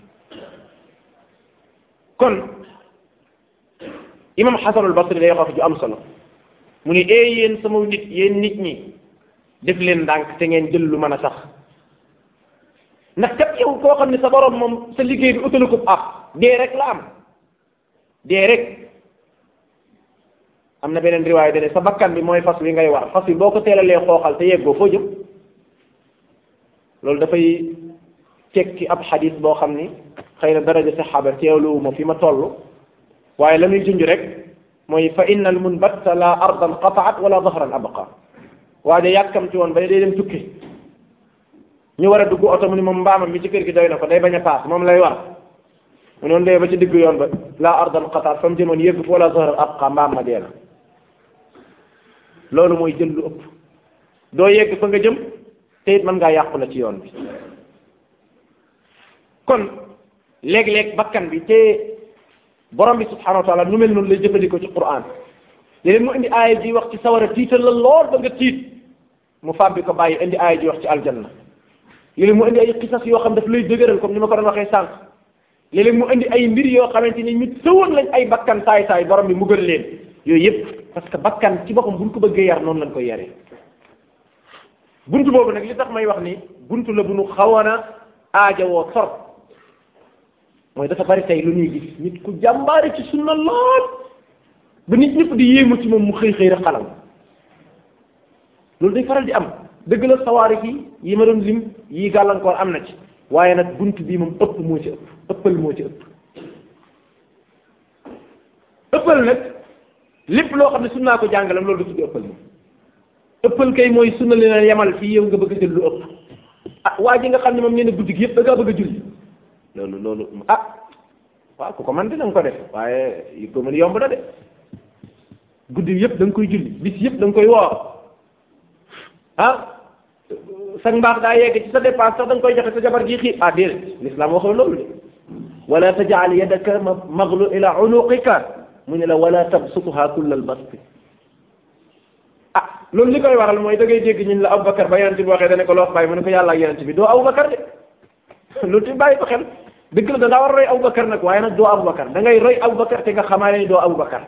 kon imam Xasanul Basri day wax ju am solo mu ne ee yéen sama nit yéen nit ñi def leen ndànk te ngeen jël lu mën a sax ndax kat yow koo xam ne sa borom moom sa liggéey bi utalu ko ab dee rek la am dee rek am na beneen riwaay dane sa bakkan bi mooy fas wi ngay war fas wi boo ko teelalee xooxal te yeggoo foo jëm loolu dafay tekki ab xadis boo xam ni xëy na daraja saxaaba teewluwu ma fi ma toll waaye la muy junj rek mooy fa inna al munbatta la ardan qataat wala dahran abqa waaye yàkkamti woon ba day dem tukki ñu war a dugg oto mu ni moom mbaamam mi ci kër gi doy na ko day bañ a paas moom lay war mu noonu dee ba ci digg yoon ba la ardan qataat fa mu jëmoon yëgg fa wala dahran abqa mbaam ma dee na loolu mooy jël lu ëpp doo yegg fa nga jëm te it mën ngaa yàqu la ci yoon bi kon léeg-léeg bakkan bi te borom bi subhanahu wa taala nu mel noonu lay jëfandikoo ci Qur'an léeg-léeg mu indi aaya ji wax ci sawara tiital la lool ba nga tiit mu fàbbi ko bàyyi indi aaya ji wax ci aljanna léeg-léeg mu indi ay xisas yoo xam daf lay dëgëral comme ni ma ko doon waxee sànq léeg-léeg mu indi ay mbir yoo xamante ni ñu tëwoon lañ ay bakkan saay saay borom bi mu gën leen yooyu yëpp parce que bakkan ci boppam buñ ko bëggee yar noonu lañ koy yaree buntu boobu nag li tax may wax ni buntu la bu nu xawoon a aajowoo sor mooy dafa bari tey lu ñuy gis nit ku jàmbaare ci sunna lool ba nit ñëpp di yéemu ci moom mu xëy xëy rek xalam loolu day faral di am dëgg la sawaari yi yi ma doon lim yi gàllankoor am na ci waaye nag bunt bii moom ëpp moo ci ëpp ëppal moo ci ëpp ëppal nag lépp loo xam ne sunnaa ko jàngalam loolu du tudd ëppal moom ëppal kay mooy sunna li na yemal fii yow nga bëgg a jël lu ëpp ah waa ji nga xam ne moom nee na guddi gi yëpp da ngaa bëgg a julli loolu loolu ah waaw ku ko man dina nga ko def waaye yi ko mën yomb na de guddi yëpp da nga koy julli bis yëpp da nga koy woor ah sa mbaax daa yegg ci sa dépense sax da nga koy joxe sa jabar ji xiir ah déedéet l'islam waxul loolu de wala tajal yadaka maglu ila unuqika mu ne la wala tabsutuha kullal basti ah loolu li koy waral mooy da ngay dégg ñun la Aboubacar ba yonent bi waxee dane ko loo bàyyi mu ne ko yàlla ak yonent bi doo Aboubacar de loolu tamit bàyyi ko xel dëgg la da ngaa war a roy Aboubacar nag waaye nag doo Aboubacar da ngay roy Aboubacar te nga xamaale ni doo Aboubacar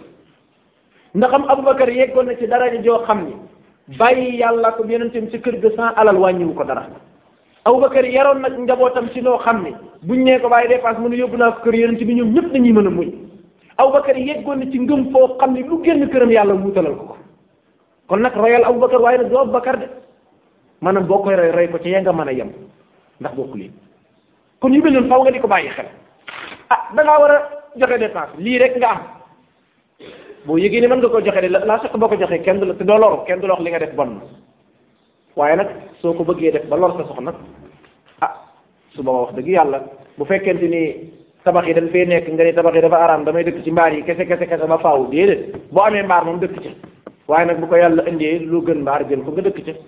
ndax am Aboubacar yeggoon na ci daraja joo xam ni bàyyi yàlla ko yonentam ci kër ga sans alal wàññiwu ko dara Aboubacar yaroon nag njabootam ci loo xam ni buñ nee ko bàyyi dépense mu ne yóbbu naa ko kër yonent bi ñoom ñëpp dañuy mën a muñ Aboubacar yeggoon na ci ngëm foo xam ni lu génn këram yàlla wuutalal ko ko kon nag royal Aboubacar waaye nag doo Aboubacar de maanaam boo koy roy roy ko ci ya nga mën a yem ndax bokku leen kon yu mel noonu faaw nga di ko bàyyi xel ah da ngaa war a joxe dépense lii rek nga am boo yëgee ni mën nga ko joxe de la sax boo ko joxee kenn du la te doo loru kenn du la wax li nga def bon na waaye nag soo ko bëggee def ba lor sa soxna ah su booba wax dëgg yàlla bu fekkente ni tabax yi dañ fee nekk nga ni tabax yi dafa araam damay dëkk ci mbaar yi kese kese kese ba faaw déedéet boo amee mbaar moom dëkk ci waaye nag bu ko yàlla indee lu gën mbaar jël ko nga dëkk ci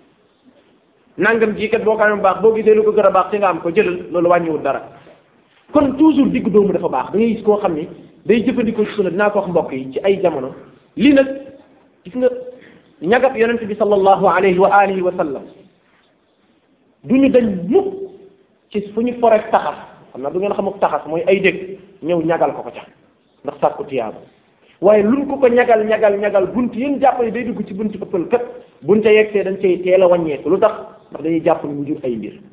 nangam jii kat boo ko amee baax boo gisee lu ko gën a baax ci nga am ko jëlal loolu wàññiwul dara kon toujours digg doomu dafa baax da ngay gis koo xam ni day jëfandikoo ci sunna dinaa ko wax mbokk yi ci ay jamono lii nag gis nga ñagab yonent bi sallallahu alayhi wa alihi wa sallam du ñu dañ mukk ci fu ñu forek taxas xam naa du ngeen xamuk taxas mooy ay dégg ñëw ñagal ko ko ca ndax sàkku tiyaaba waaye luñ ko ko ñagal ñagal ñagal bunt yéen jàpp ne day dugg ci bunt ëppal kat buñ ca yegsee dañ cay teel a wàññeeku lu tax ndax dañuy jàpp ni mu jur ay mbir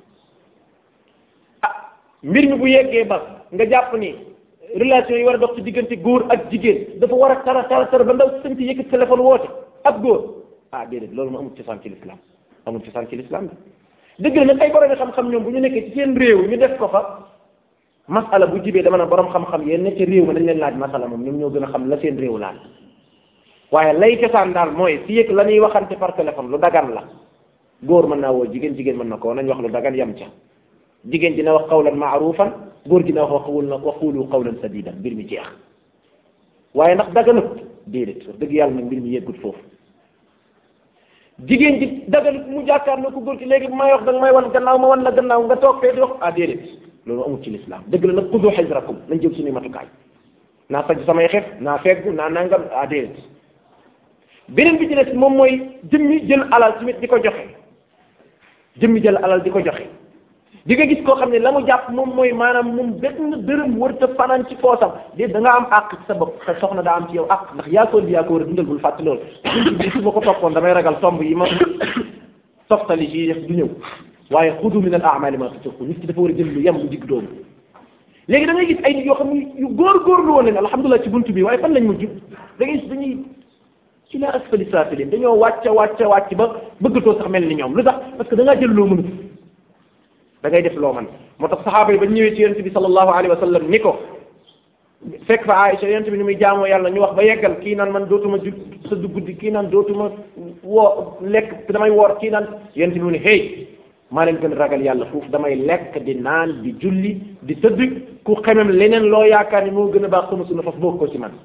ah mbir mi bu yeggee ba nga jàpp ni relation yi war a dox ci diggante góor ak jigéen dafa war a tara tara tara ba ndaw sëñ ci yëkkat téléphone woote ab góor ah déedéet loolu ma amul cosaan ci l'islam amul cosaan ci l'islam bi dëgg la nag ay borom xam-xam ñoom bu ñu nekkee ci seen réew ñu def ko fa masala bu jibee dama ne borom xam-xam yéen ne ci réew mi dañ leen laaj masala moom ñoom ñoo gën a xam la seen réew laal waaye lay cosaan daal mooy fi yëg la ñuy waxante par téléphone lu dagan la góor mën naa woo jigéen jigéen mën na ko nañ wax lu dagan yam ca jigéen dina wax qawlan maarufan góor dina wax waxul waxulu qawlan sadidan mbir mi jeex waaye ndax daganut déedéet wax dëgg yàlla nag mbir mi yeggut foofu jigéen ji dagal mu jàkkaarloo ko góor ci léegi bu may wax danga may wan gannaaw ma wan la gannaaw nga toog fee di wax ah déedéet loolu amul ci lislaam dëgg la nag xudu xijrakum nañ jël suñuy matukaay naa faj samay xef naa feggu naa nangam ah déedéet beneen bi ci des moom mooy jëmmi jël alal tamit di ko joxe jëmmi jël alal di ko joxe di nga gis koo xam ne la mu jàpp moom mooy maanaam moom benn dërëm warta fanaan ci poosam déet da nga am àq ci sa bopp sa soxna daa am ci yow àq ndax yaa ko indi yaa ko war a dundal bul fàtte loolu buntu bi su ma ko toppoon damay ragal tomb yi ma toftali ci def du ñëw waaye xudu min al amali ma tutiqu nit ki dafa war a jël lu yem lu digg doomu léegi da ngay gis ay nit yoo xam ne yu góor-góorlu woon leen alhamdulilah ci buntu bi waaye fan lañ mujj da ngay gis dañuy ci la asfali saafilin dañoo wàcc wàcc wàcc ba bëggatoo sax mel ni ñoom lu tax parce que da ngaa jël loo mënut da ngay def loo man moo tax saxaaba yi ba ñëwee ci yonente bi sallallahu alayhi wa sallam ni ko fekk fa Aïcha yonente bi ni muy jaamoo yàlla ñu wax ba yeggal kii naan man dootuma ju sa guddi kii naan dootuma woo lekk damay woor kii naan yonente bi mu ne hey maa leen gën ragal yàlla foofu damay lekk di naan di julli di tëdd ku xemem leneen loo yaakaar ni moo gën a baax sama sunna faf bokk ko ci man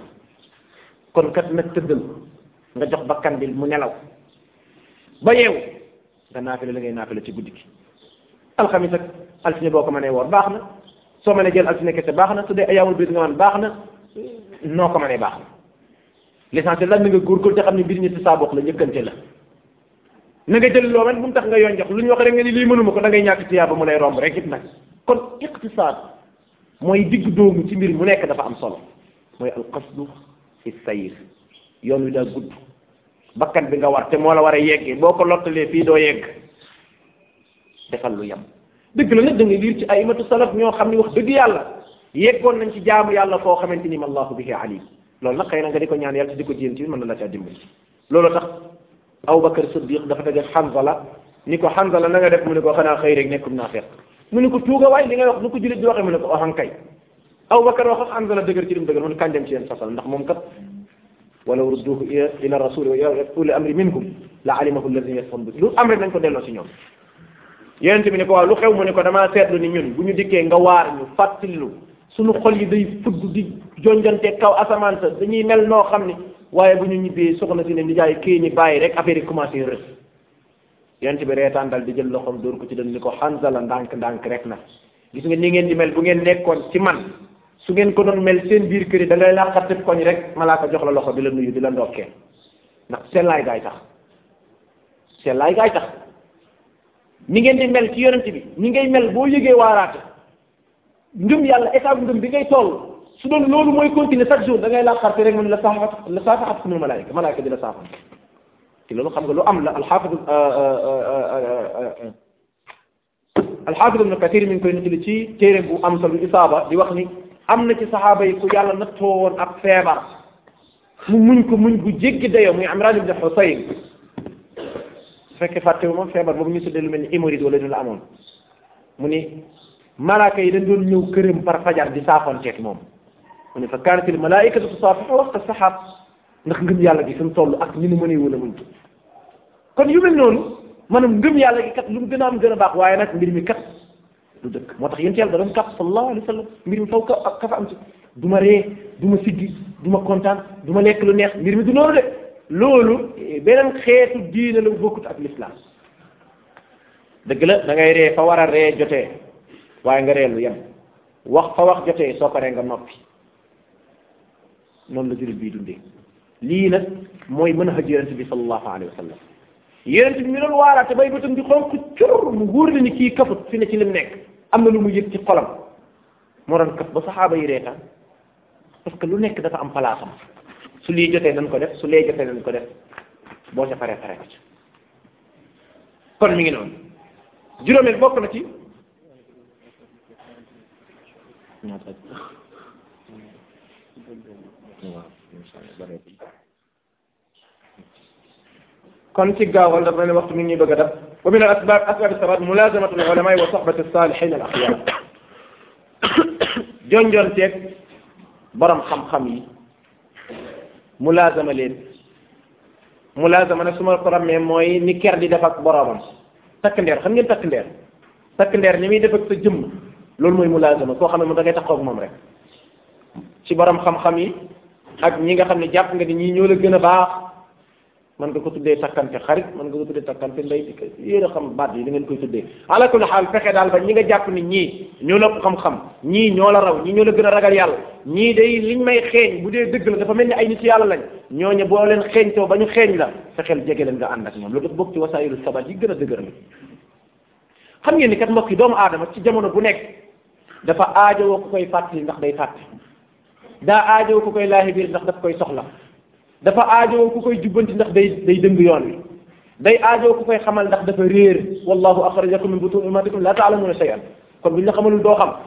kon kat nag tëddal nga jox bakkan bi mu nelaw ba yeewu nga naafila la ngay naafila ci guddi gi alxamis ak altine boo ko mënee woor baax na soo mënee jël altine kese baax na su dee ayaamul biir nga man baax na noo ko mënee baax na l'essentiel la na nga góorgóorlu te xam ne mbir ñi ci saa bokk la njëkkante la na nga jël loo man bu mu tax nga yoon jox lu ñu wax rek nga ni lii mënuma ko da ngay ñàkk tiyaaba mu lay romb rek it nag kon iqtisaad mooy digg doomu ci mbir mu nekk dafa am solo mooy alqasdu fi sayr yoon wi daa gudd bakkan bi nga war te moo la war a yeggee boo ko lottalee fii doo yegg defal lu yem dëgg la nag da nga liir ci ay imatu salaf ñoo xam ni wax dëgg yàlla yeggoon nañ ci jaamu yàlla foo xamante ni allahu bihi alim loolu nag xëy na nga di ko ñaan yàlla te di ko jéem ci mën na la caa dimbali loolu tax Abubakar Siddiq dafa daje Hanzala ni ko Hanzala na nga def mu ne ko xanaa xëy rek nekkum naa fekk mu ne ko tuuga waay li ngay wax nu ko jullit di waxee mu ne ko oxan kay Abubakar wax ak Hanzala dëgër ci lim dëgër mu ne kañ dem ci yéen fasal ndax moom kat walaw rudduhu ila rasuli wa ila uli amri minkum la alimahu alladina yasfon bi lu am rek nañ ko delloo ci ñoom yonente bi ne ko waaw lu xew mu ne ko damaa seetlu ni ñun bu ñu dikkee nga waar ñu fàttalilu suñu xol yi day fudd di jonjante kaw asamaan sa dañuy mel noo xam ni waaye bu ñu ñibbee soxna si ne ni jaay kii ñi bàyyi rek affaire yi commencé rës yonente bi reetaan dal di jël loxoom dóor ko ci dën ni ko Hanzala ndànk ndànk rek na gis nga ni ngeen di mel bu ngeen nekkoon ci man su ngeen ko doon mel seen biir kër yi da ngay laqat koñ rek malaaka jox la loxo di la nuyu di la ndokkee ndax sellaay gaay tax sellaay gaay tax ni ngeen di mel ci yonent bi ni ngay mel boo yëgee waaraate ngëm yàlla état bu ngëm bi ngay toll su doon loolu mooy continuer chaque jour da ngay laqarte rek mu ne la saafaat la saafaat kumul malaayika malaayika di la saafat te loolu xam nga lu am la alxaafid alxaafid ibnu kathir mi ngi koy nettali ci téere bu am solo isaaba di wax ni am na ci saxaaba yi ku yàlla nattoo woon ab feebar mu muñ ko muñ bu jéggi dayoo muy Imran ibn Husayn su fekkee fàttewu moom feebar boobu ñu tuddee lu mel ni hémorroïde wala ñu la amoon mu ni malaaka yi dañ doon ñëw këram par fajar di saafonteeg moom mu ne fa kaanatil malaaikatu tusaafihu waqta saxaab ndax ngëm yàlla gi fi mu toll ak ni mu mënee wala muñ kon yu mel noonu maanaam ngëm yàlla gi kat lu mu gën a am gën a baax waaye nag mbir mi kat du dëkk moo tax yéen yàlla da doon kàpp sallallahu alayhi wa sallam mbir mi faw ka ak ka fa am ci du ma ree du ma siggi du ma kontaan du ma lekk lu neex mbir mi du noonu de loolu beneen xeetu diine la bokkut ak l'islam dëgg la da ngay ree fa war a ree jotee waaye nga ree lu yem wax fa wax jotee soo paree nga noppi noonu la jullit bii dundee lii nag mooy mën a xëj yonente bi sallallahu alayhi wa sallam yonente bi mi doon waaraate bay bëtam di xonk cur mu wóor la ni kii kafut fi ne ci lim nekk am na lu mu yëg ci xolam moo doon kaf ba saxaaba yi reetaan parce que lu nekk dafa am palaasam su lii jotee nañ ko def su lee jotee nañ ko def boo ca paree pare ko ci kon mi ngi noonu juróomeel bokk na ci kon ci gaawal dafa ne waxtu mi ngi ñuy bëgg a def wa min al asbab asbab sabat mulazamatu al ulama wa sohbati salihin al axyar jonjonteeg borom xam-xam yi mulazama leen mulazama nag su ma ko rammee mooy ni ker di def ak boromam takk ndeer xam ngeen takk ndeer takk ndeer ni muy def ak sa jëmm loolu mooy mulazama koo xam ne moom da ngay taxaw ak moom rek ci borom xam-xam yi ak ñi nga xam ne jàpp nga ni ñii ñoo la gën a baax man nga ko tuddee takkante xarit man nga ko tuddee takkante ndey di yéen a xam baat yi da ngeen koy tuddee ala kulli xaal fexe daal ba ñi nga jàpp ni ñii ñoo la xam-xam ñii ñoo la raw ñii ñoo la gën a ragal yàlla ñii day liñ may xeeñ bu dee dëgg la dafa mel ni ay nit yàlla lañ ñooñu boo leen xeeñtoo ba ñu xeeñ la fexeel jege leen nga ànd ak ñoom loolu dafa bokk ci wasaayilu sabat yi gën a dëgër la xam ngeen ni kat mbokk yi doomu aadama ci jamono bu nekk dafa aajowoo ku koy fàttali ndax day fàtte daa aajowoo ku koy laahi biir ndax daf koy soxla dafa aajowoo ku koy jubbanti ndax day day dëng yoon wi day aajowoo ku koy xamal ndax dafa réer wallahu axrajakum min butun ummatikum la taalamuuna shay'an kon bu ñu la xamalul doo xam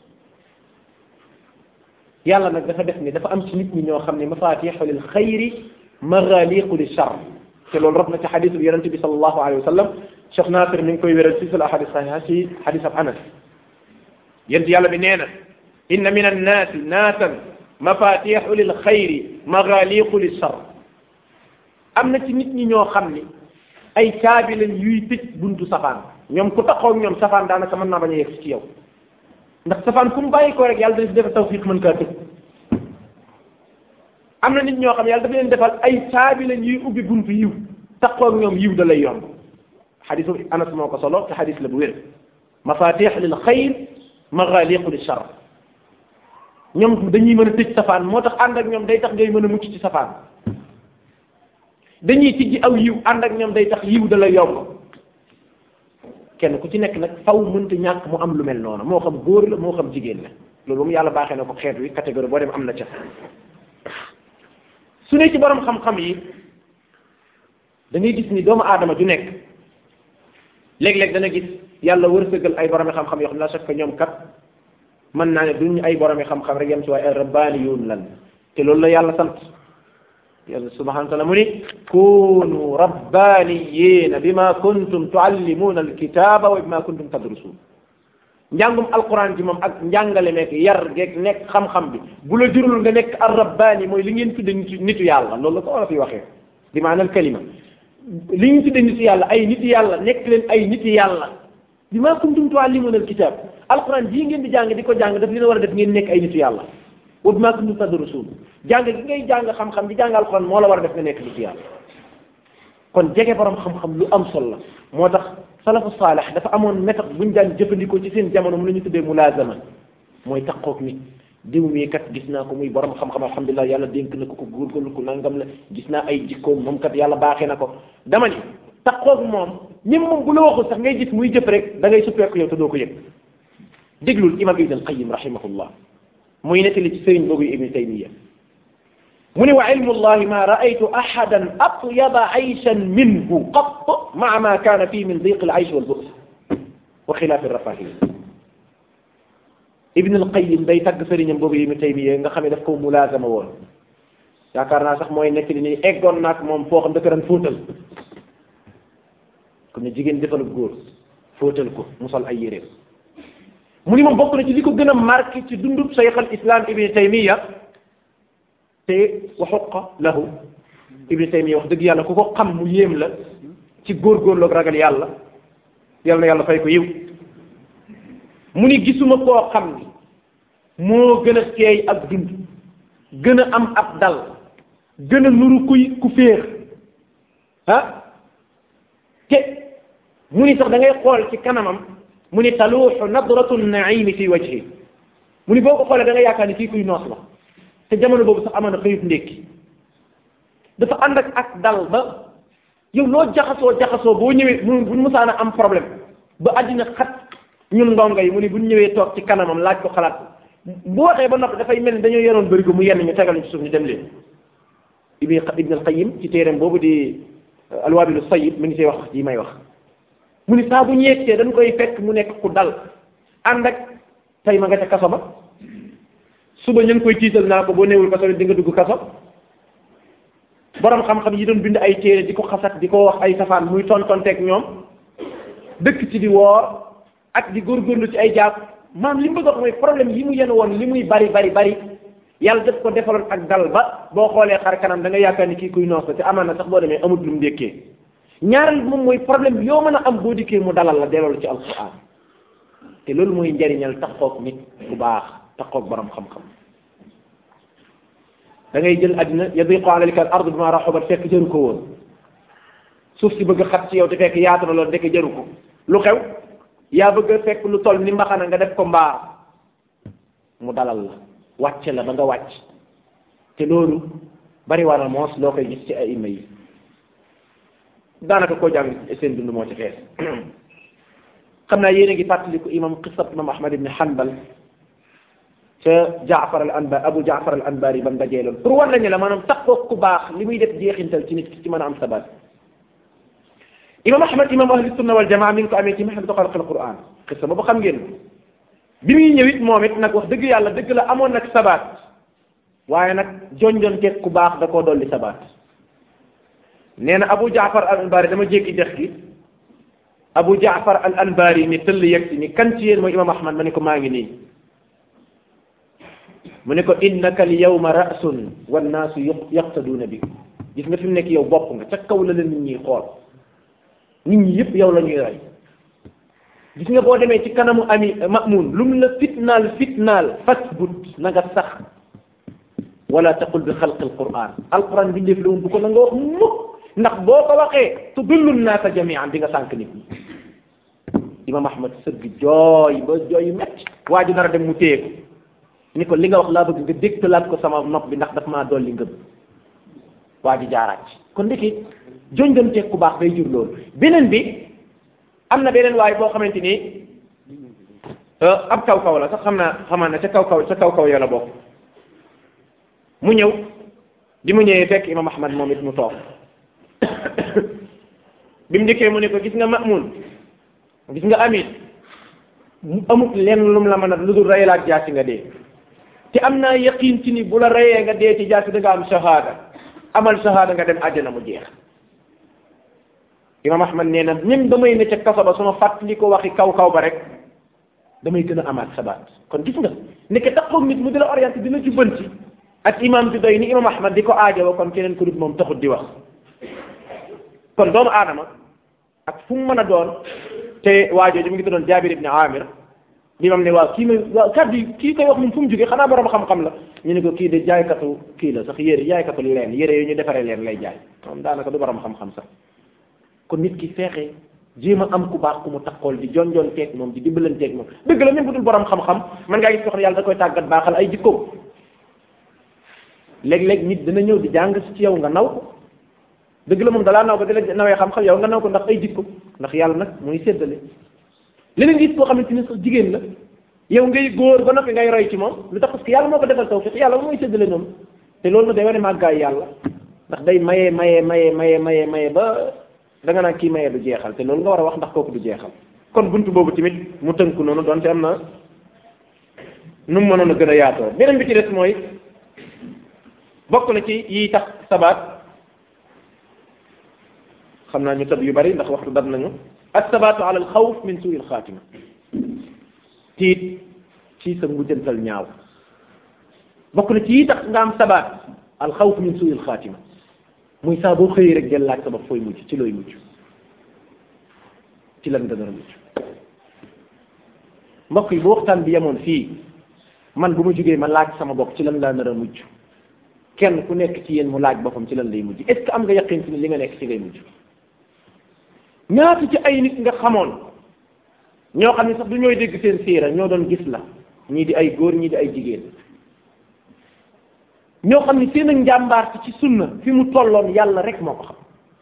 yàlla nag dafa def ni dafa am ci nit ñi ñoo xam ne mafatixu lil xayri maghaliqu lil char te loolu rab na ci xadisul yonente bi sallallahu alayhi wa sallam Cheikh Nasir mi ngi koy wéral ci sul ahadis sahiha ci xadis ab Anas yent yàlla bi nee na inna min annaasi naasan mafatixu lil xayri maghaliqu lil char am na ci nit ñi ñoo xam ni ay caabi lañ yuy tëj buntu safaan ñoom ku taxaw ak ñoom safaan daanaka mën naa bañ a yegg ci yow ndax safaan fu mu bàyyi ko rek yàlla dafa def tawfiq mën kaa tëj am na nit ñoo xam yàlla dafa leen defal ay caabi lañ yuy ubbi buntu yiw taxaw ak ñoom yiw da lay yomb xadisu anas moo ko solo te xadis la bu wér mafatix lil xayr maghaliqu lil char ñoom dañuy mën a tëj safaan moo tax ànd ak ñoom day tax ngay mën a mucc ci safaan dañuy tijji aw yiw ànd ak ñoom day tax yiw da lay yomb kenn ku ci nekk nag faw mënta ñàkk mu am lu mel noonu moo xam góor la moo xam jigéen la loolu moom yàlla baaxee na ko xeet wi catégorie boo dem am na ca su ne ci borom xam-xam yi da ngay gis ni doomu aadama ju nekk léeg-léeg dana gis yàlla wërsëgal ay boromi xam-xam yoo xam ne la chaque ñoom kat mën naa ne duñ ay boromi xam-xam rek yem ci waaye ay rabbaaniyuun lan te loolu la yàlla sant yàlla subhanahu wa taala mu ni kunu rabbaniyina bima kuntum tuallimuna alkitaba wa bima kuntum tadrusun njàngum alquran ji moom ak njàngale meek yar geeg nekk xam-xam bi bu la jurul nga nekk ar rabbani mooy li ngeen tudde nitu nitu yàlla loolu la ko wala fi waxee bi maanaam kalima li ñu tudde nitu yàlla ay nitu yàlla nekk leen ay nitu yàlla bima kuntum tuallimuna alkitab alquran jii ngeen di jàng di ko jàng daf leen war a def ngeen nekk ay nitu yàlla wa bima kuntum tadrusun jàng gi ngay jàng xam-xam di jàng alxuraan moo la war a def nga nekk nit yàlla kon jege borom xam-xam lu am solo la moo tax salafu saalih dafa amoon méthode bu ñu daan jëfandikoo ci seen jamono mu la ñu tuddee mulaazama mooy taqoog nit diw mii kat gis naa ko muy borom xam-xam alhamdulilah yàlla dénk na ko ko góorgóorlu ko nangam la gis naa ay jikkoom moom kat yàlla baaxee na ko dama ni taqoog moom ñim moom bu la waxul sax ngay gis muy jëf rek da ngay suppeeku yow te doo ko yëg déglul imam ibn al-qayyim rahimahullah muy nettali ci sëriñ boobu ibn taymiya mu ne wa ilmu llahi ma raaytu ahadan atyaba ayshan minhu qat maa ma kaana fii min diq al aysh wal bu's wa xilaaf rafahiya ibn al qayim day tagg sëriñam boobu ibn taymiya nga xam ne daf ko mulaazama woon yaakaar naa sax mooy nekk ni eggoon naag moom foo xam dafa daan fóotal comme ne jigéen defalub góor fóotal ko mu sol ay yéreem mu ni moom bokk na ci li ko gën a marqué ci dundub cheikh al islam ibn taymiya te waxuqa lahu ibni taymiya wax dëgg yàlla ku ko xam mu yéem la ci góorgóorlu ak ragal yàlla yàlla na yàlla fay ko yiw mu ni gisuma koo xam ni moo gën a teey ak dund gën a am ab dal gën a nuru kuy ku féex ah te mu ni sax da ngay xool ci kanamam mu ni taluuxu nadratu naimi fi wajhi mu ni boo ko xoolee da nga yaakaar ni kii kuy noos la te jamono boobu sax amoon na xëyut ndékki dafa ànd ak ak dal ba yow loo jaxasoo jaxasoo boo ñëwee mu buñ musaana am problème ba àddina xat ñun ndongo yi mu ni buñ ñëwee toog ci kanamam laaj ko xalaat bu waxee ba noppi dafay mel ni dañoo yoroon bëri ko mu yenn ñu tegal ñu ci suuf ñu dem leen ibn ibn al qayyim ci téereem boobu di alwaabilu sayyib mi ngi see wax yi may wax mu ni saa bu ñeegtee dañ koy fekk mu nekk ku dal ànd ak tey ma nga ca kaso ba suba ñu ngi koy tiital naa ko boo néewul kaso di nga dugg kaso borom xam-xam yi doon bind ay téere di ko xasat di ko wax ay safaan muy tontonteeg ñoom dëkk ci di woor ak di góorgóorlu ci ay jàpp maam li mu bëgg a wax mooy problème yi mu yenn woon li muy bari bari bari yàlla def ko defaloon ak dal ba boo xoolee xar kanam da nga yaakaar ni kii kuy noos la te amaan na sax boo demee amut lu mu dékkee ñaareel moom mooy problème yoo mën a am boo dikkee mu dalal la delloo ci alquran te loolu mooy njariñal taxoog nit bu baax taxoog borom xam-xam da ngay jël àddina yadiqu alayka al ard bima raxubat fekk jëru ko woon suuf si bëgg xat ci yow te fekk yaatu na loolu ndeke jaru ko lu xew yaa bëgg a fekk lu toll ni mbaxana nga def ko mbaar mu dalal la wàcce la ba nga wàcc te loolu bari war a moos loo koy gis ci ay ima yi daanaka koo jàng seen dund moo ci fees xam naa yéen a ngi fàttaliku imam qisat imam ahmad ibn hanbal ca jaafar al anbar abu jaafar al anbari ba mu dajee loolu pour war nañu la maanaam taxoo ku baax li muy def jeexintal ci nit ki ci mën a am sabat imam ahmad imam ahli sunna wal jamaa mi ngi ko amee ci mahadu xalq al quran xisa boobu xam ngeen bi muy ñëwit moom it nag wax dëgg yàlla dëgg la amoon nag sabat waaye nag jonjon teeg ku baax da koo dolli sabat nee na abu jaafar al anbari dama jékki dex gi abu jaafar al anbari ni tëll yegg si ni kan ci yéen mooy imam ahmad ma ne ko maa ngi nii mu ne ko innaka al yawma ra'sun wannaasu yaqtaduuna bi gis nga fi mu nekk yow bopp nga ca kaw la la nit ñi xool nit ñi yëpp yow la ñuy roy gis nga boo demee ci kanamu ami mamun lu mu la fitnaal fitnaal fasbut na nga sax wala taqul bi xalqi alquran alquran bi ndéef la woon bu ko na nga wax mukk ndax boo ko waxee tudillu naasa jamian di nga sànq nit ñi imam ahmad sëgg jooy ba jooy metti waa ji dara dem mu téye ko ni ko li nga wax laa bëgg nga dégtalaat ko sama nopp bi ndax daf maa dolli ngëm waa ji jaaraat ci kon ndiki jonjonteeg ku baax day jur loolu beneen bi am na beneen waay boo xamante ni ab kaw kaw la sax xam naa xamaa ne ca kaw kaw ca kaw kaw yo la bokk mu ñëw bi mu ñëwee fekk imam ahmad moom it mu toog bi mu njëkkee mu ne ko gis nga mamun gis nga amit mu amut lenn lu mu la mën a lu dul rey laak jaasi nga dee te am naa yaqin ci ni bu la reyee nga dee ci jaasi da nga am shahada amal shahada nga dem àjjana mu jeex imam ahmad nee na même damay ne ca kaso ba su ma fàttali ko waxi kaw kaw ba rek damay gën a amaat sabaat kon gis nga nekk taxoog nit mu di la orienté dina jubbanti ak imam bi doy ni imam ahmad di ko aajowo kon keneen ko dut moom taxut di wax kon doomu aadama ak fu mu mën a doon te waajooju mu ngi doon jaabir ibni amir li mam ne waaw kii may waaw kàddu yi kii koy wax moom fu mu jógee xanaa borom xam-xam la ñu ne ko kii de jaaykatu kii la sax yére jaaykatu leen yére yu ñu defaree leen lay jaay moom daanaka du borom xam-xam sax kon nit ki feexee jéem a am ku baax ku mu taxool di jonjoon teeg moom di dimbalanteeg moom dëgg la même bu dul borom xam-xam man ngaa gis ko xam ne yàlla da koy tàggat baaxal ay jikkoom léeg-léeg nit dina ñëw di jàng ci yow nga naw ko dëgg la moom dalaa naw ko di la nawee xam-xam yow nga naw ko ndax ay jikko ndax yàlla nag muy séddale leneen gis koo xamante ni sax jigéen la yow ngay góor ba noppi ngay roy ci moom lu tax parce que yàlla moo ko defal tawfiq yàlla mooy séddale noonu te loolu nag day wane màggaay yàlla ndax day maye maye maye maye maye maye ba da nga naan kii maye du jeexal te loolu nga war a wax ndax kooku du jeexal kon buntu boobu tamit mu tënku noonu donte am na nu mu mënoon a gën a yaatoo beneen bi ci des mooy bokk na ci yi tax sabaat xam naa ñu tëb yu bari ndax waxtu dab nañu assabaatu ala al xawf min suuil xaatima tiit ci sa mujjantal ñaaw bokk na ci yi tax nga am sabaat al xawf min suuil xaatima muy saa boo xëyee rek jël laaj sa bopp fooy mujj ci looy mujj ci lan nga nar a mujj mbokk yi bu waxtaan bi yemoon fii man bu ma jógee ma laaj sama bopp ci lan laa nar a mujj kenn ku nekk ci yéen mu laaj boppam ci lan lay mujj est ce que am nga yaqin ci ni li nga nekk ci ngay mujj ñaata ci ay nit nga xamoon ñoo xam ne sax du ñooy dégg seen siira ñoo doon gis la ñii di ay góor ñii di ay jigéen ñoo xam ne seen ak njàmbaar ci sunna fi mu tolloon yàlla rek moo ko xam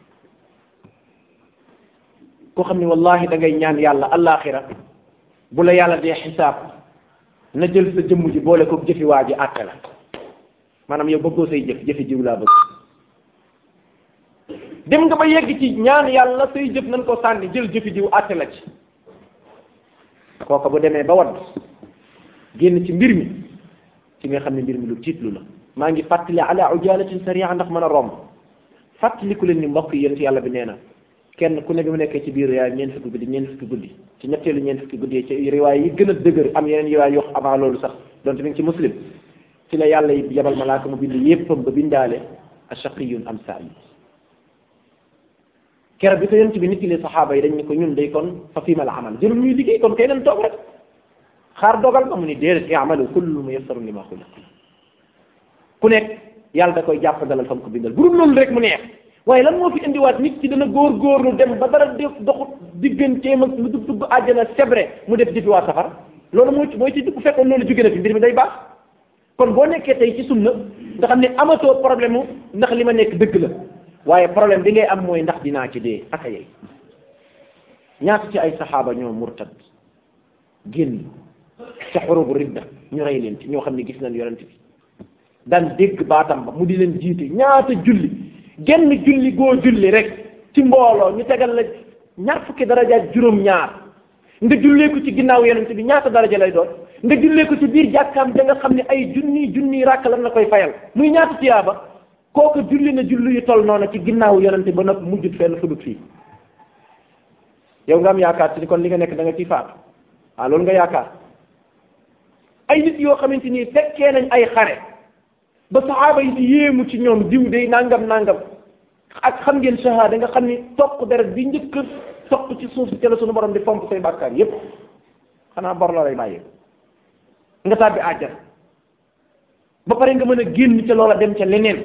koo xam ne wallahi da ngay ñaan yàlla allaaxira bu la yàlla dee xisaab na jël sa jëmm ji boole ko jëfi waa ji àtte la maanaam yow bëggoo say jëf jëfi jiw laa bëgg dem nga ba yegg ci ñaan yàlla say jëf nañ ko sànni jël jëfi jiw àtte la ci kooka bu demee ba wadd génn ci mbir mi ci nga xam ne mbir mi lu tiitlu la maa ngi fàttali ala ujalatin saria ndax mën a romb fàttaliku leen ni mbokk yi yéen yàlla bi nee na kenn ku ne bi mu nekkee ci biir yaay ñeent fukki guddi ñeent fukki guddi ci ñetteelu ñeent fukki guddi ci riwaay yi gën a dëgër am yeneen riwaay yoo avant loolu sax donte mi ngi ci muslim ci la yàlla yi yabal malaaka mu bind yéppam ba bindaale ashaqiyun am sa'i keroog bi ko yonent bi nit ki saxaaba yi dañ ne ko ñun day kon fa fiima la amal jërul ñuy liggéey kon kay nañ toog rek xaar dogal ba mu ni déedéet i'malu kullu muyassarun lima xuliq ku nekk yàlla da koy jàpp dalal fam ko bindal bu dul loolu rek mu neex waaye lan moo fi indiwaat nit ki dana góor-góorlu dem ba dara def doxut digganteem ak lu dugg dugg àjjana sebre mu def jëfi waa safar loolu mooy mooy ci bu fekkoon loolu jóge na fi mbir mi day baax kon boo nekkee tey ci sunna nga xam ne amatoo problème mu ndax li ma nekk dëgg la waaye problème bi ngay am mooy ndax dinaa ci dee aka yey ñaata ci ay saxaaba ñoo murtad génn ca xurubu ridda ñu rey leen ci ñoo xam ne gis nañ yonent bi daan dégg baatam ba mu di leen jiite ñaata julli genn julli goo julli rek ci mbooloo ñu tegal la ñaar fukki daraja juróom-ñaar nga jullee ko ci ginnaaw yonent bi ñaata daraja lay doon nga jullee ko ci biir jàkkaam da nga xam ne ay junni junni ràkk lan la koy fayal muy ñaata tiyaaba kooku julli na julli yu toll noonu ci ginnaaw yonent ba nag mujjut fenn fudut fii yow nga am yaakaar ci kon li nga nekk da nga ciy faatu ah loolu nga yaakaar ay nit yoo xamante ni fekkee nañ ay xare ba saxaaba yi di yéemu ci ñoom diw day nangam nangam ak xam ngeen shahada nga xam ni toq deret bi njëkk toq ci suuf si ca la sunu borom di fomp say bàkkaar yépp xanaa bor la lay bàyyee nga tàbbi àjjana ba pare nga mën a génn ca loola dem ca leneen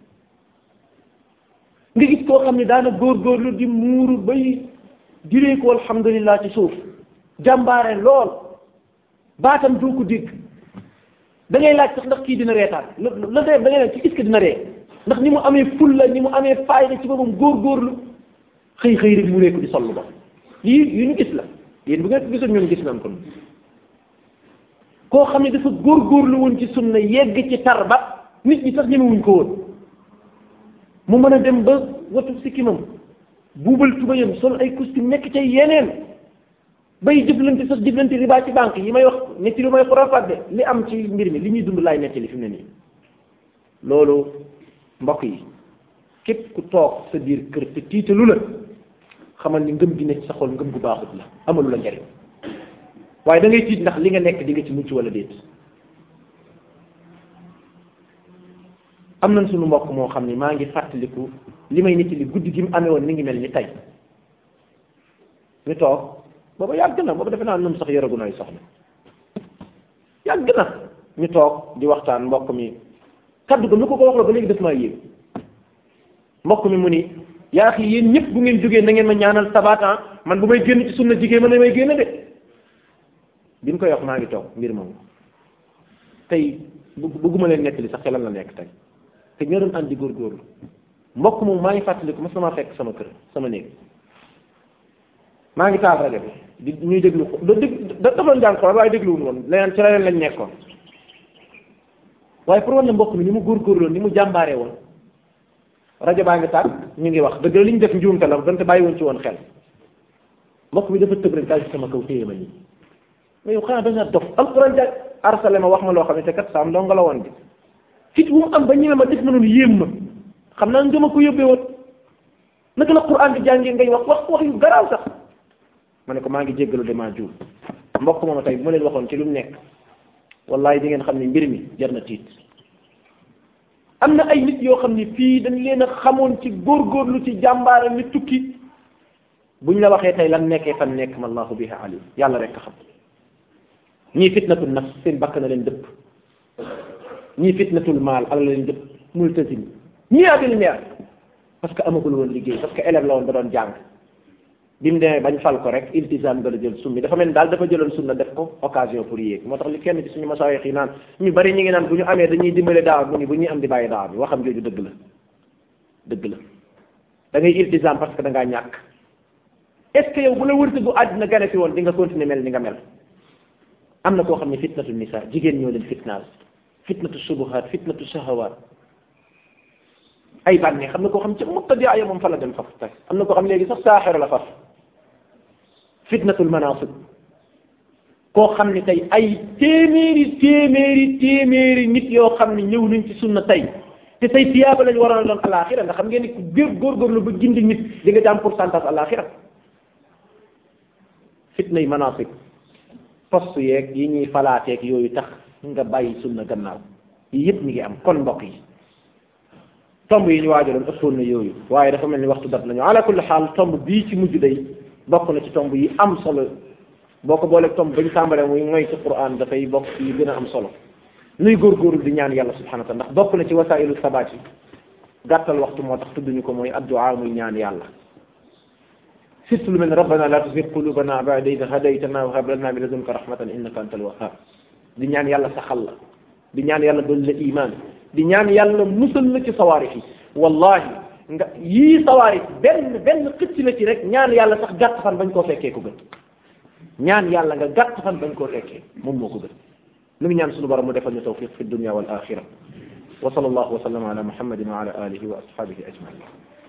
nga gis koo xam ne daana góorgóorlu di muuru bay diree ko alhamdulillah ci suuf jàmbaare lool baatam doo ko dégg da ngay laaj sax ndax kii dina reetaan la la da ngay laaj ci est-ce que dina ree ndax ni mu amee fulla ni mu amee fayda ci boppam góorgóorlu xëy xëy rek mu reeku di sollu ba lii yu ñu gis la yéen bu ngeen ko gisoon ñun gis nañ ko koo xam ne dafa góorgóorlu woon ci sunna yegg ci tar ba nit ñi sax ñemewuñ ko woon mu mën a dem ba watu sikkimam buubal tubayam sol ay costume nekk ca yeneen bay jëflante sax jëflante riba ci banque yi may wax netti lu may xurafaat de li am ci mbir mi li ñuy dund laay nettali fi mu ne nii loolu mbokk yi képp ku toog sa biir kër te tiitalu la xamal ni ngëm gi nekk sa xol ngëm gu baaxut la amalu la njariñ waaye da ngay tiit ndax li nga nekk di nga ci mucc wala déet am nañ suñu mbokk moo xam ni maa ngi fàttaliku li may nettali guddi gi mu amee woon mi ngi mel ni tey ñu toog booba yàgg na booba defe naa ñun sax yoragu nay soxna yàgg na ñu toog di waxtaan mbokk mi kaddu ga nu ko ko wax la ba léegi def maa yéeg mbokk mi mu ni yaa xi yéen ñëpp bu ngeen jógee na ngeen ma ñaanal sabatan man bu may génn ci sunna jigéen man may génn de bi mu koy wax maa ngi toog mbir moomu tey bëgguma leen nettali sax ci lan la nekk tey te ñoo doon àndi góorgóorlu mbokk moom maa ngi fàttaliku ma sama fekk sama kër sama néeg maa ngi taal rajo bi di ñuy déglu da dég dafa doon jàng xool waaye dégluwuñu woon leneen ci leneen lañ nekkoon waaye pour wan ne mbokk mi ni mu góorgóorloon ni mu jàmbaaree woon rajo baa ngi tàkk ñu ngi wax dëgg la li ñu def njuumte la donte bàyyi woon ci woon xel mbokk mi dafa tëb rek daal ci sama kaw téye ma nii mais yow xanaa da nga dof alquran ja arsale ma wax ma loo xam ne te kat saam doo nga la woon bi fit bu mu am ba ñeme ma def ma noonu yéem ma xam naa nga ma ko yóbbee woon naka la quran di jàngee ngay wax wax wax yu garaaw sax ma ne ko maa ngi jéggalu de maa juum mbokk moom tey bu ma leen waxoon ci lu mu nekk wallahi di ngeen xam ne mbir mi jar na tiit am na ay nit yoo xam ne fii dañ leen a xamoon ci góorgóorlu ci jàmbaara ni tukki buñ la waxee tey lan nekkee fan nekk ma allahu biha alim yàlla rek a xam ñii fitnatul nafs seen bakk na leen dëpp ñii fitnatul maal ala leen dëpp multazim ñii abil meer parce que amagul woon liggéey parce que élève la woon da doon jàng bi mu demee bañ fal ko rek iltisam nga la jël summi dafa mel ni daal dafa jëloon sunna def ko occasion pour yéeg moo tax li kenn ci suñu masaayix yi naan ñu bari ñu ngi naan bu ñu amee dañuy dimbale daawa mu ni bu ñuy am di bàyyi daawa bi waxam jooju dëgg la dëgg la da ngay iltisam parce que da ngaa ñàkk est ce que yow bu la wërte bu àddina gane si woon di nga continuer mel ni nga mel am na koo xam ne fitnatu nisa jigéen ñoo leen fitnaal fitnatu subuhaat fitnatu shahawaat ay bànnee xam na koo xam ci mubtadi ya moom fa la dem faf tey am na koo xam léegi sax saaxir la faf fitnatul manasib koo xam ne tey ay téeméeri téeméeri téeméeri nit yoo xam ne ñëw nañ ci sunna tey te tey tiyaaba lañ waroon a doon alaxira nga xam ngeen ni ku góor góorgóorlu ba gindi nit di nga jaam pourcentage alaxira fitnay manasib poste yeeg yi ñuy falaateeg yooyu tax nga bàyyi sunna gannaaw yi yëpp mi ngi am kon mbokk yi tomb yi ñu waajaloon ëppoon na yooyu waaye dafa mel ni waxtu dat nañu ala kulli xaal tomb bii ci mujj day bokk na ci tomb yi am solo boo ko booleeg tomb bañ tàmbalee muy mooy ci quran dafay bokk ci yi gën a am solo nuy góorgóorlu di ñaan yàlla subhanahu wa taala ndax bokk na ci wasailu sabaat yi gàttal waxtu moo tax tudduñu ko mooy addu'a muy ñaan yàlla surtout lu mel ne rabbana la tuzigh qulubana ba'da idh hadaytana wa hab lana min ladunka rahmatan innaka antal wahhab di ñaan yàlla saxal la di ñaan yàlla doon la iman di ñaan yàlla musal la ci sawaarix yi wallahi nga yii sawaarix benn benn xëcc la ci rek ñaan yàlla sax gàtt fan bañ koo fekkee ko gën ñaan yàlla nga gàtt fan bañ koo fekkee moom moo ko gën lu ngi ñaan suñu borom mu defal ñu tawfiq fi dunya wal axira wa sallallahu wa sallam ala muhammadin wa ala alihi wa ashabihi ajmain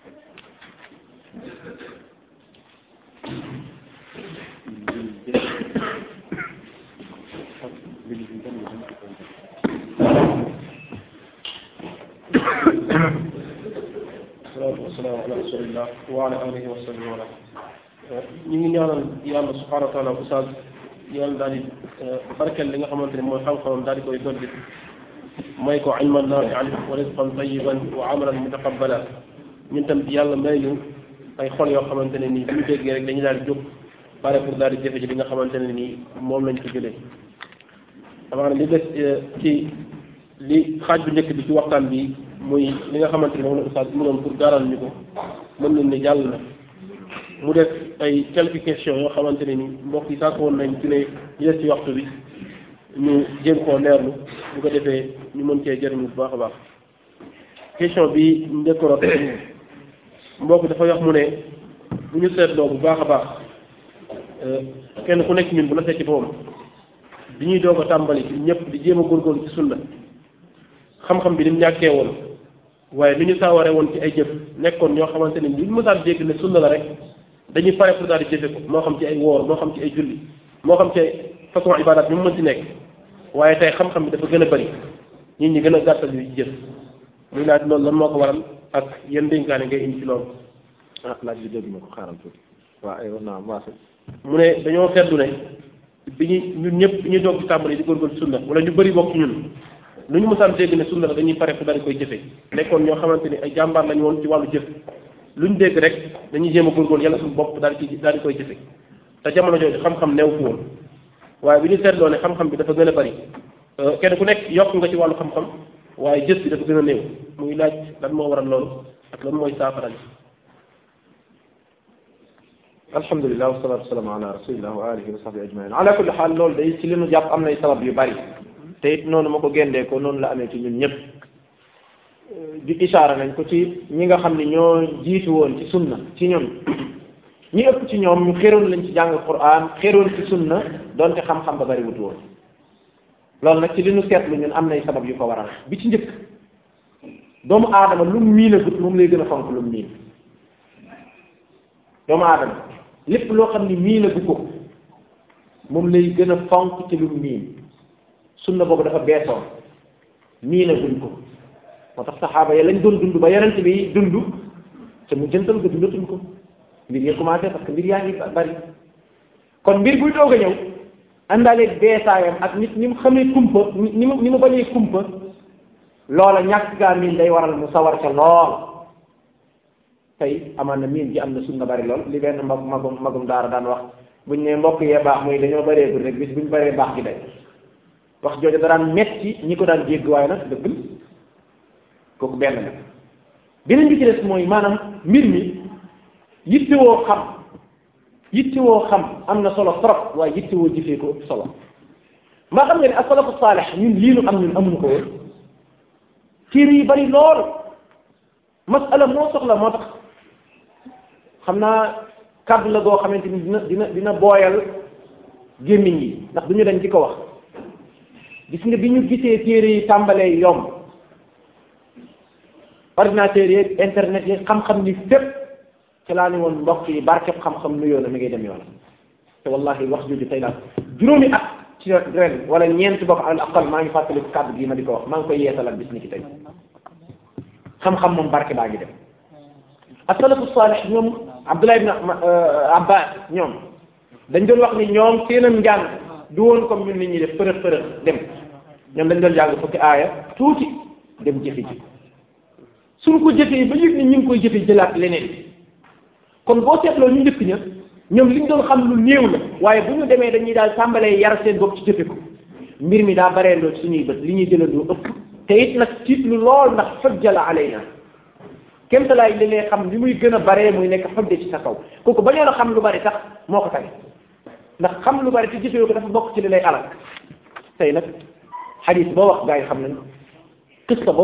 salaatu wasalaamu ala rasulillah wa ala alihi wa sahbihi wa ñu ngi ñaanal yàlla subhanahu wa taala oustaz yàlla daal di barkeel li nga xamante ne mooy xam-xamam daal di koy dolli may ko ilman naafian wa rizqan tayiban wa amalan mutaqabbala ñun tam yàlla may ñu ay xol yoo xamante ne nii bu ñu déggee rek dañu daal di jóg pare pour daal di jëfe ci li nga xamante ne nii moom lañ ko jëlee amaana li des ci li xaaj bu njëkk bi ci waxtaan bi muy li nga xamante ne moom la oustaz mu doon pour gaaral ñu ko mën nañ ne jàll na mu def ay quelques questions yoo xamante ne ni mbokk yi sàkk woon nañ ci ne ñu des ci waxtu bi ñu jéem koo leerlu bu ko defee ñu mën cee jëriñu bu baax a baax question bi njëkk rot mbokk dafa wax mu ne bu ñu seetloo bu baax a baax kenn ku nekk ñun bu la fekk boppam bi ñuy doog a tàmbali ñëpp di jéem a góorgóorlu ci sunna xam-xam bi ni mu ñàkkee woon waaye li ñu saawaree woon ci ay jëf nekkoon ñoo xamante ne lu ñu mësaan dégg ne sunna la rek dañuy pare pour daal di jëfe ko moo xam ci ay woor moo xam ci ay julli moo xam ci ay façon ibadat bi mu mën ci nekk waaye tey xam-xam bi dafa gën a bëri nit ñi gën a gàttal yu jëf muy laaj loolu lan moo ko waral ak yan dénkaane ngay indi ci loolu ah laaj bi dégg ma ko xaaral tuuti waaw ay naam waase mu ne dañoo seetlu ne bi ñu ñun ñëpp bi ñuy doog ci tàmbali di góorgóorlu sunna wala ñu bëri bokk ci ñun lu ñu mësaan dégg ne sunna la dañuy pare fu daal koy jëfe nekkoon ñoo xamante ni ay jàmbaar lañu woon ci wàllu jëf lu ñu dégg rek dañuy jéem a góorgóorlu yàlla suñu bopp daal di daal di koy jëfe te jamono jooju xam-xam neew fu woon waaye bi ñu seetloo ne xam-xam bi dafa gën a bari kenn ku nekk yokk nga ci wàllu xam-xam waaye jëf bi dafa gën a néew muy laaj lan moo waral loolu ak lan mooy saafara bi alhamdulilah wasalatu wasalaamu ala rasulillah wa alihi wa sahbi ajmain ala kulli xaal loolu day ci li nu jàpp am nay sabab yu bari te it noonu ma ko géndee ko noonu la amee ci ñun ñëpp di isaara nañ ko ci ñi nga xam ne ñoo jiitu woon ci sunna ci ñun ñi ëpp ci ñoom ñu xéroon lañ ci jàng quran xéroon ci sunna donte xam-xam ba bari wut woon loolu nag ci li nu seetlu ñun am nay sabab yu ko waral bi ci njëkk doomu aadama lu mu miin a gut moom lay gën a fonk lu mu miin doomu aadama lépp loo xam ni miin a gu ko moom lay gën a fonk ci lu mu miin sunna boobu dafa beesoon miin a guñ ko moo tax saxaaba ya lañ doon dund ba yonent bi dund te mu jëntal ko dundatuñ ko mbir yi commencé parce que mbir yaa ngi bari kon mbir buy doog a ñëw àndaaleeg beesaayam ak nit ñi mu xamee kumpa ni mu ni mu bañee kumpa loola ñàkk gaa miin day waral mu sawar ca lool tey amaan na miin ji am na sunna bari lool li benn mag magum magum daara daan wax buñ ne mbokk yee baax muy dañoo bëree rek bis buñ bëree baax gi day wax jooju da daan metti ñi ko daan jégg waaye nag dëgg kooku benn la beneen bi ci des mooy maanaam mbir mi yittewoo xam yittewoo xam am na solo trop waaye yittewoo jëfee ko ëpp solo maa xam nga ne as-salafu saalih ñun lii nu am ñun amuñu ko woon téere yi bari lool masala moo soxla moo tax xam naa kàddu la goo xamante ni dina dina dina booyal gémmiñ yi ndax du ñu dañ ci ko wax gis nga bi ñu gisee téere yi tàmbalee yomb ordinateur yeeg internet yi xam-xam ni fépp ci laa ni woon mbokk yi barkeb xam-xam nuyoo na mi ngay dem yoon te wallahi wax jooju tey laa juróomi at ci ren wala ñeent bokk al aqal maa ngi fàttali kàddu gi ma di ko wax maa ngi koy yeesalal bis ni ki tey xam-xam moom barke baa ngi dem asalafu salih ñoom Abdullah ibn Abbas ñoom dañ doon wax ni ñoom seenam njàng du woon comme ñun nit ñi def përëx përëx dem ñoom dañ doon jàng fukki aaya tuuti dem jëfe ji suñ ko jëfee ba yëg ni ñu ngi koy jëfe jëlaat leneen kon boo seetloo ñu njëkk ña ñoom li ñu doon xam lu néew la waaye bu ñu demee dañuy daal tàmbalee yar seen bopp ci jëfe ko mbir mi daa bareendoo ci suñuy bët li ñuy jëlandoo ëpp te it nag tiit lu lool ndax fajjala alayna kémtalaay li ngay xam li muy gën a baree muy nekk xudde ci sa kaw kooku bañoon a xam lu bari sax moo ko tane ndax xam lu bari te gisoo ko dafa bokk ci li lay alal tey nag xadis boo wax gaa yi xam nañ qissa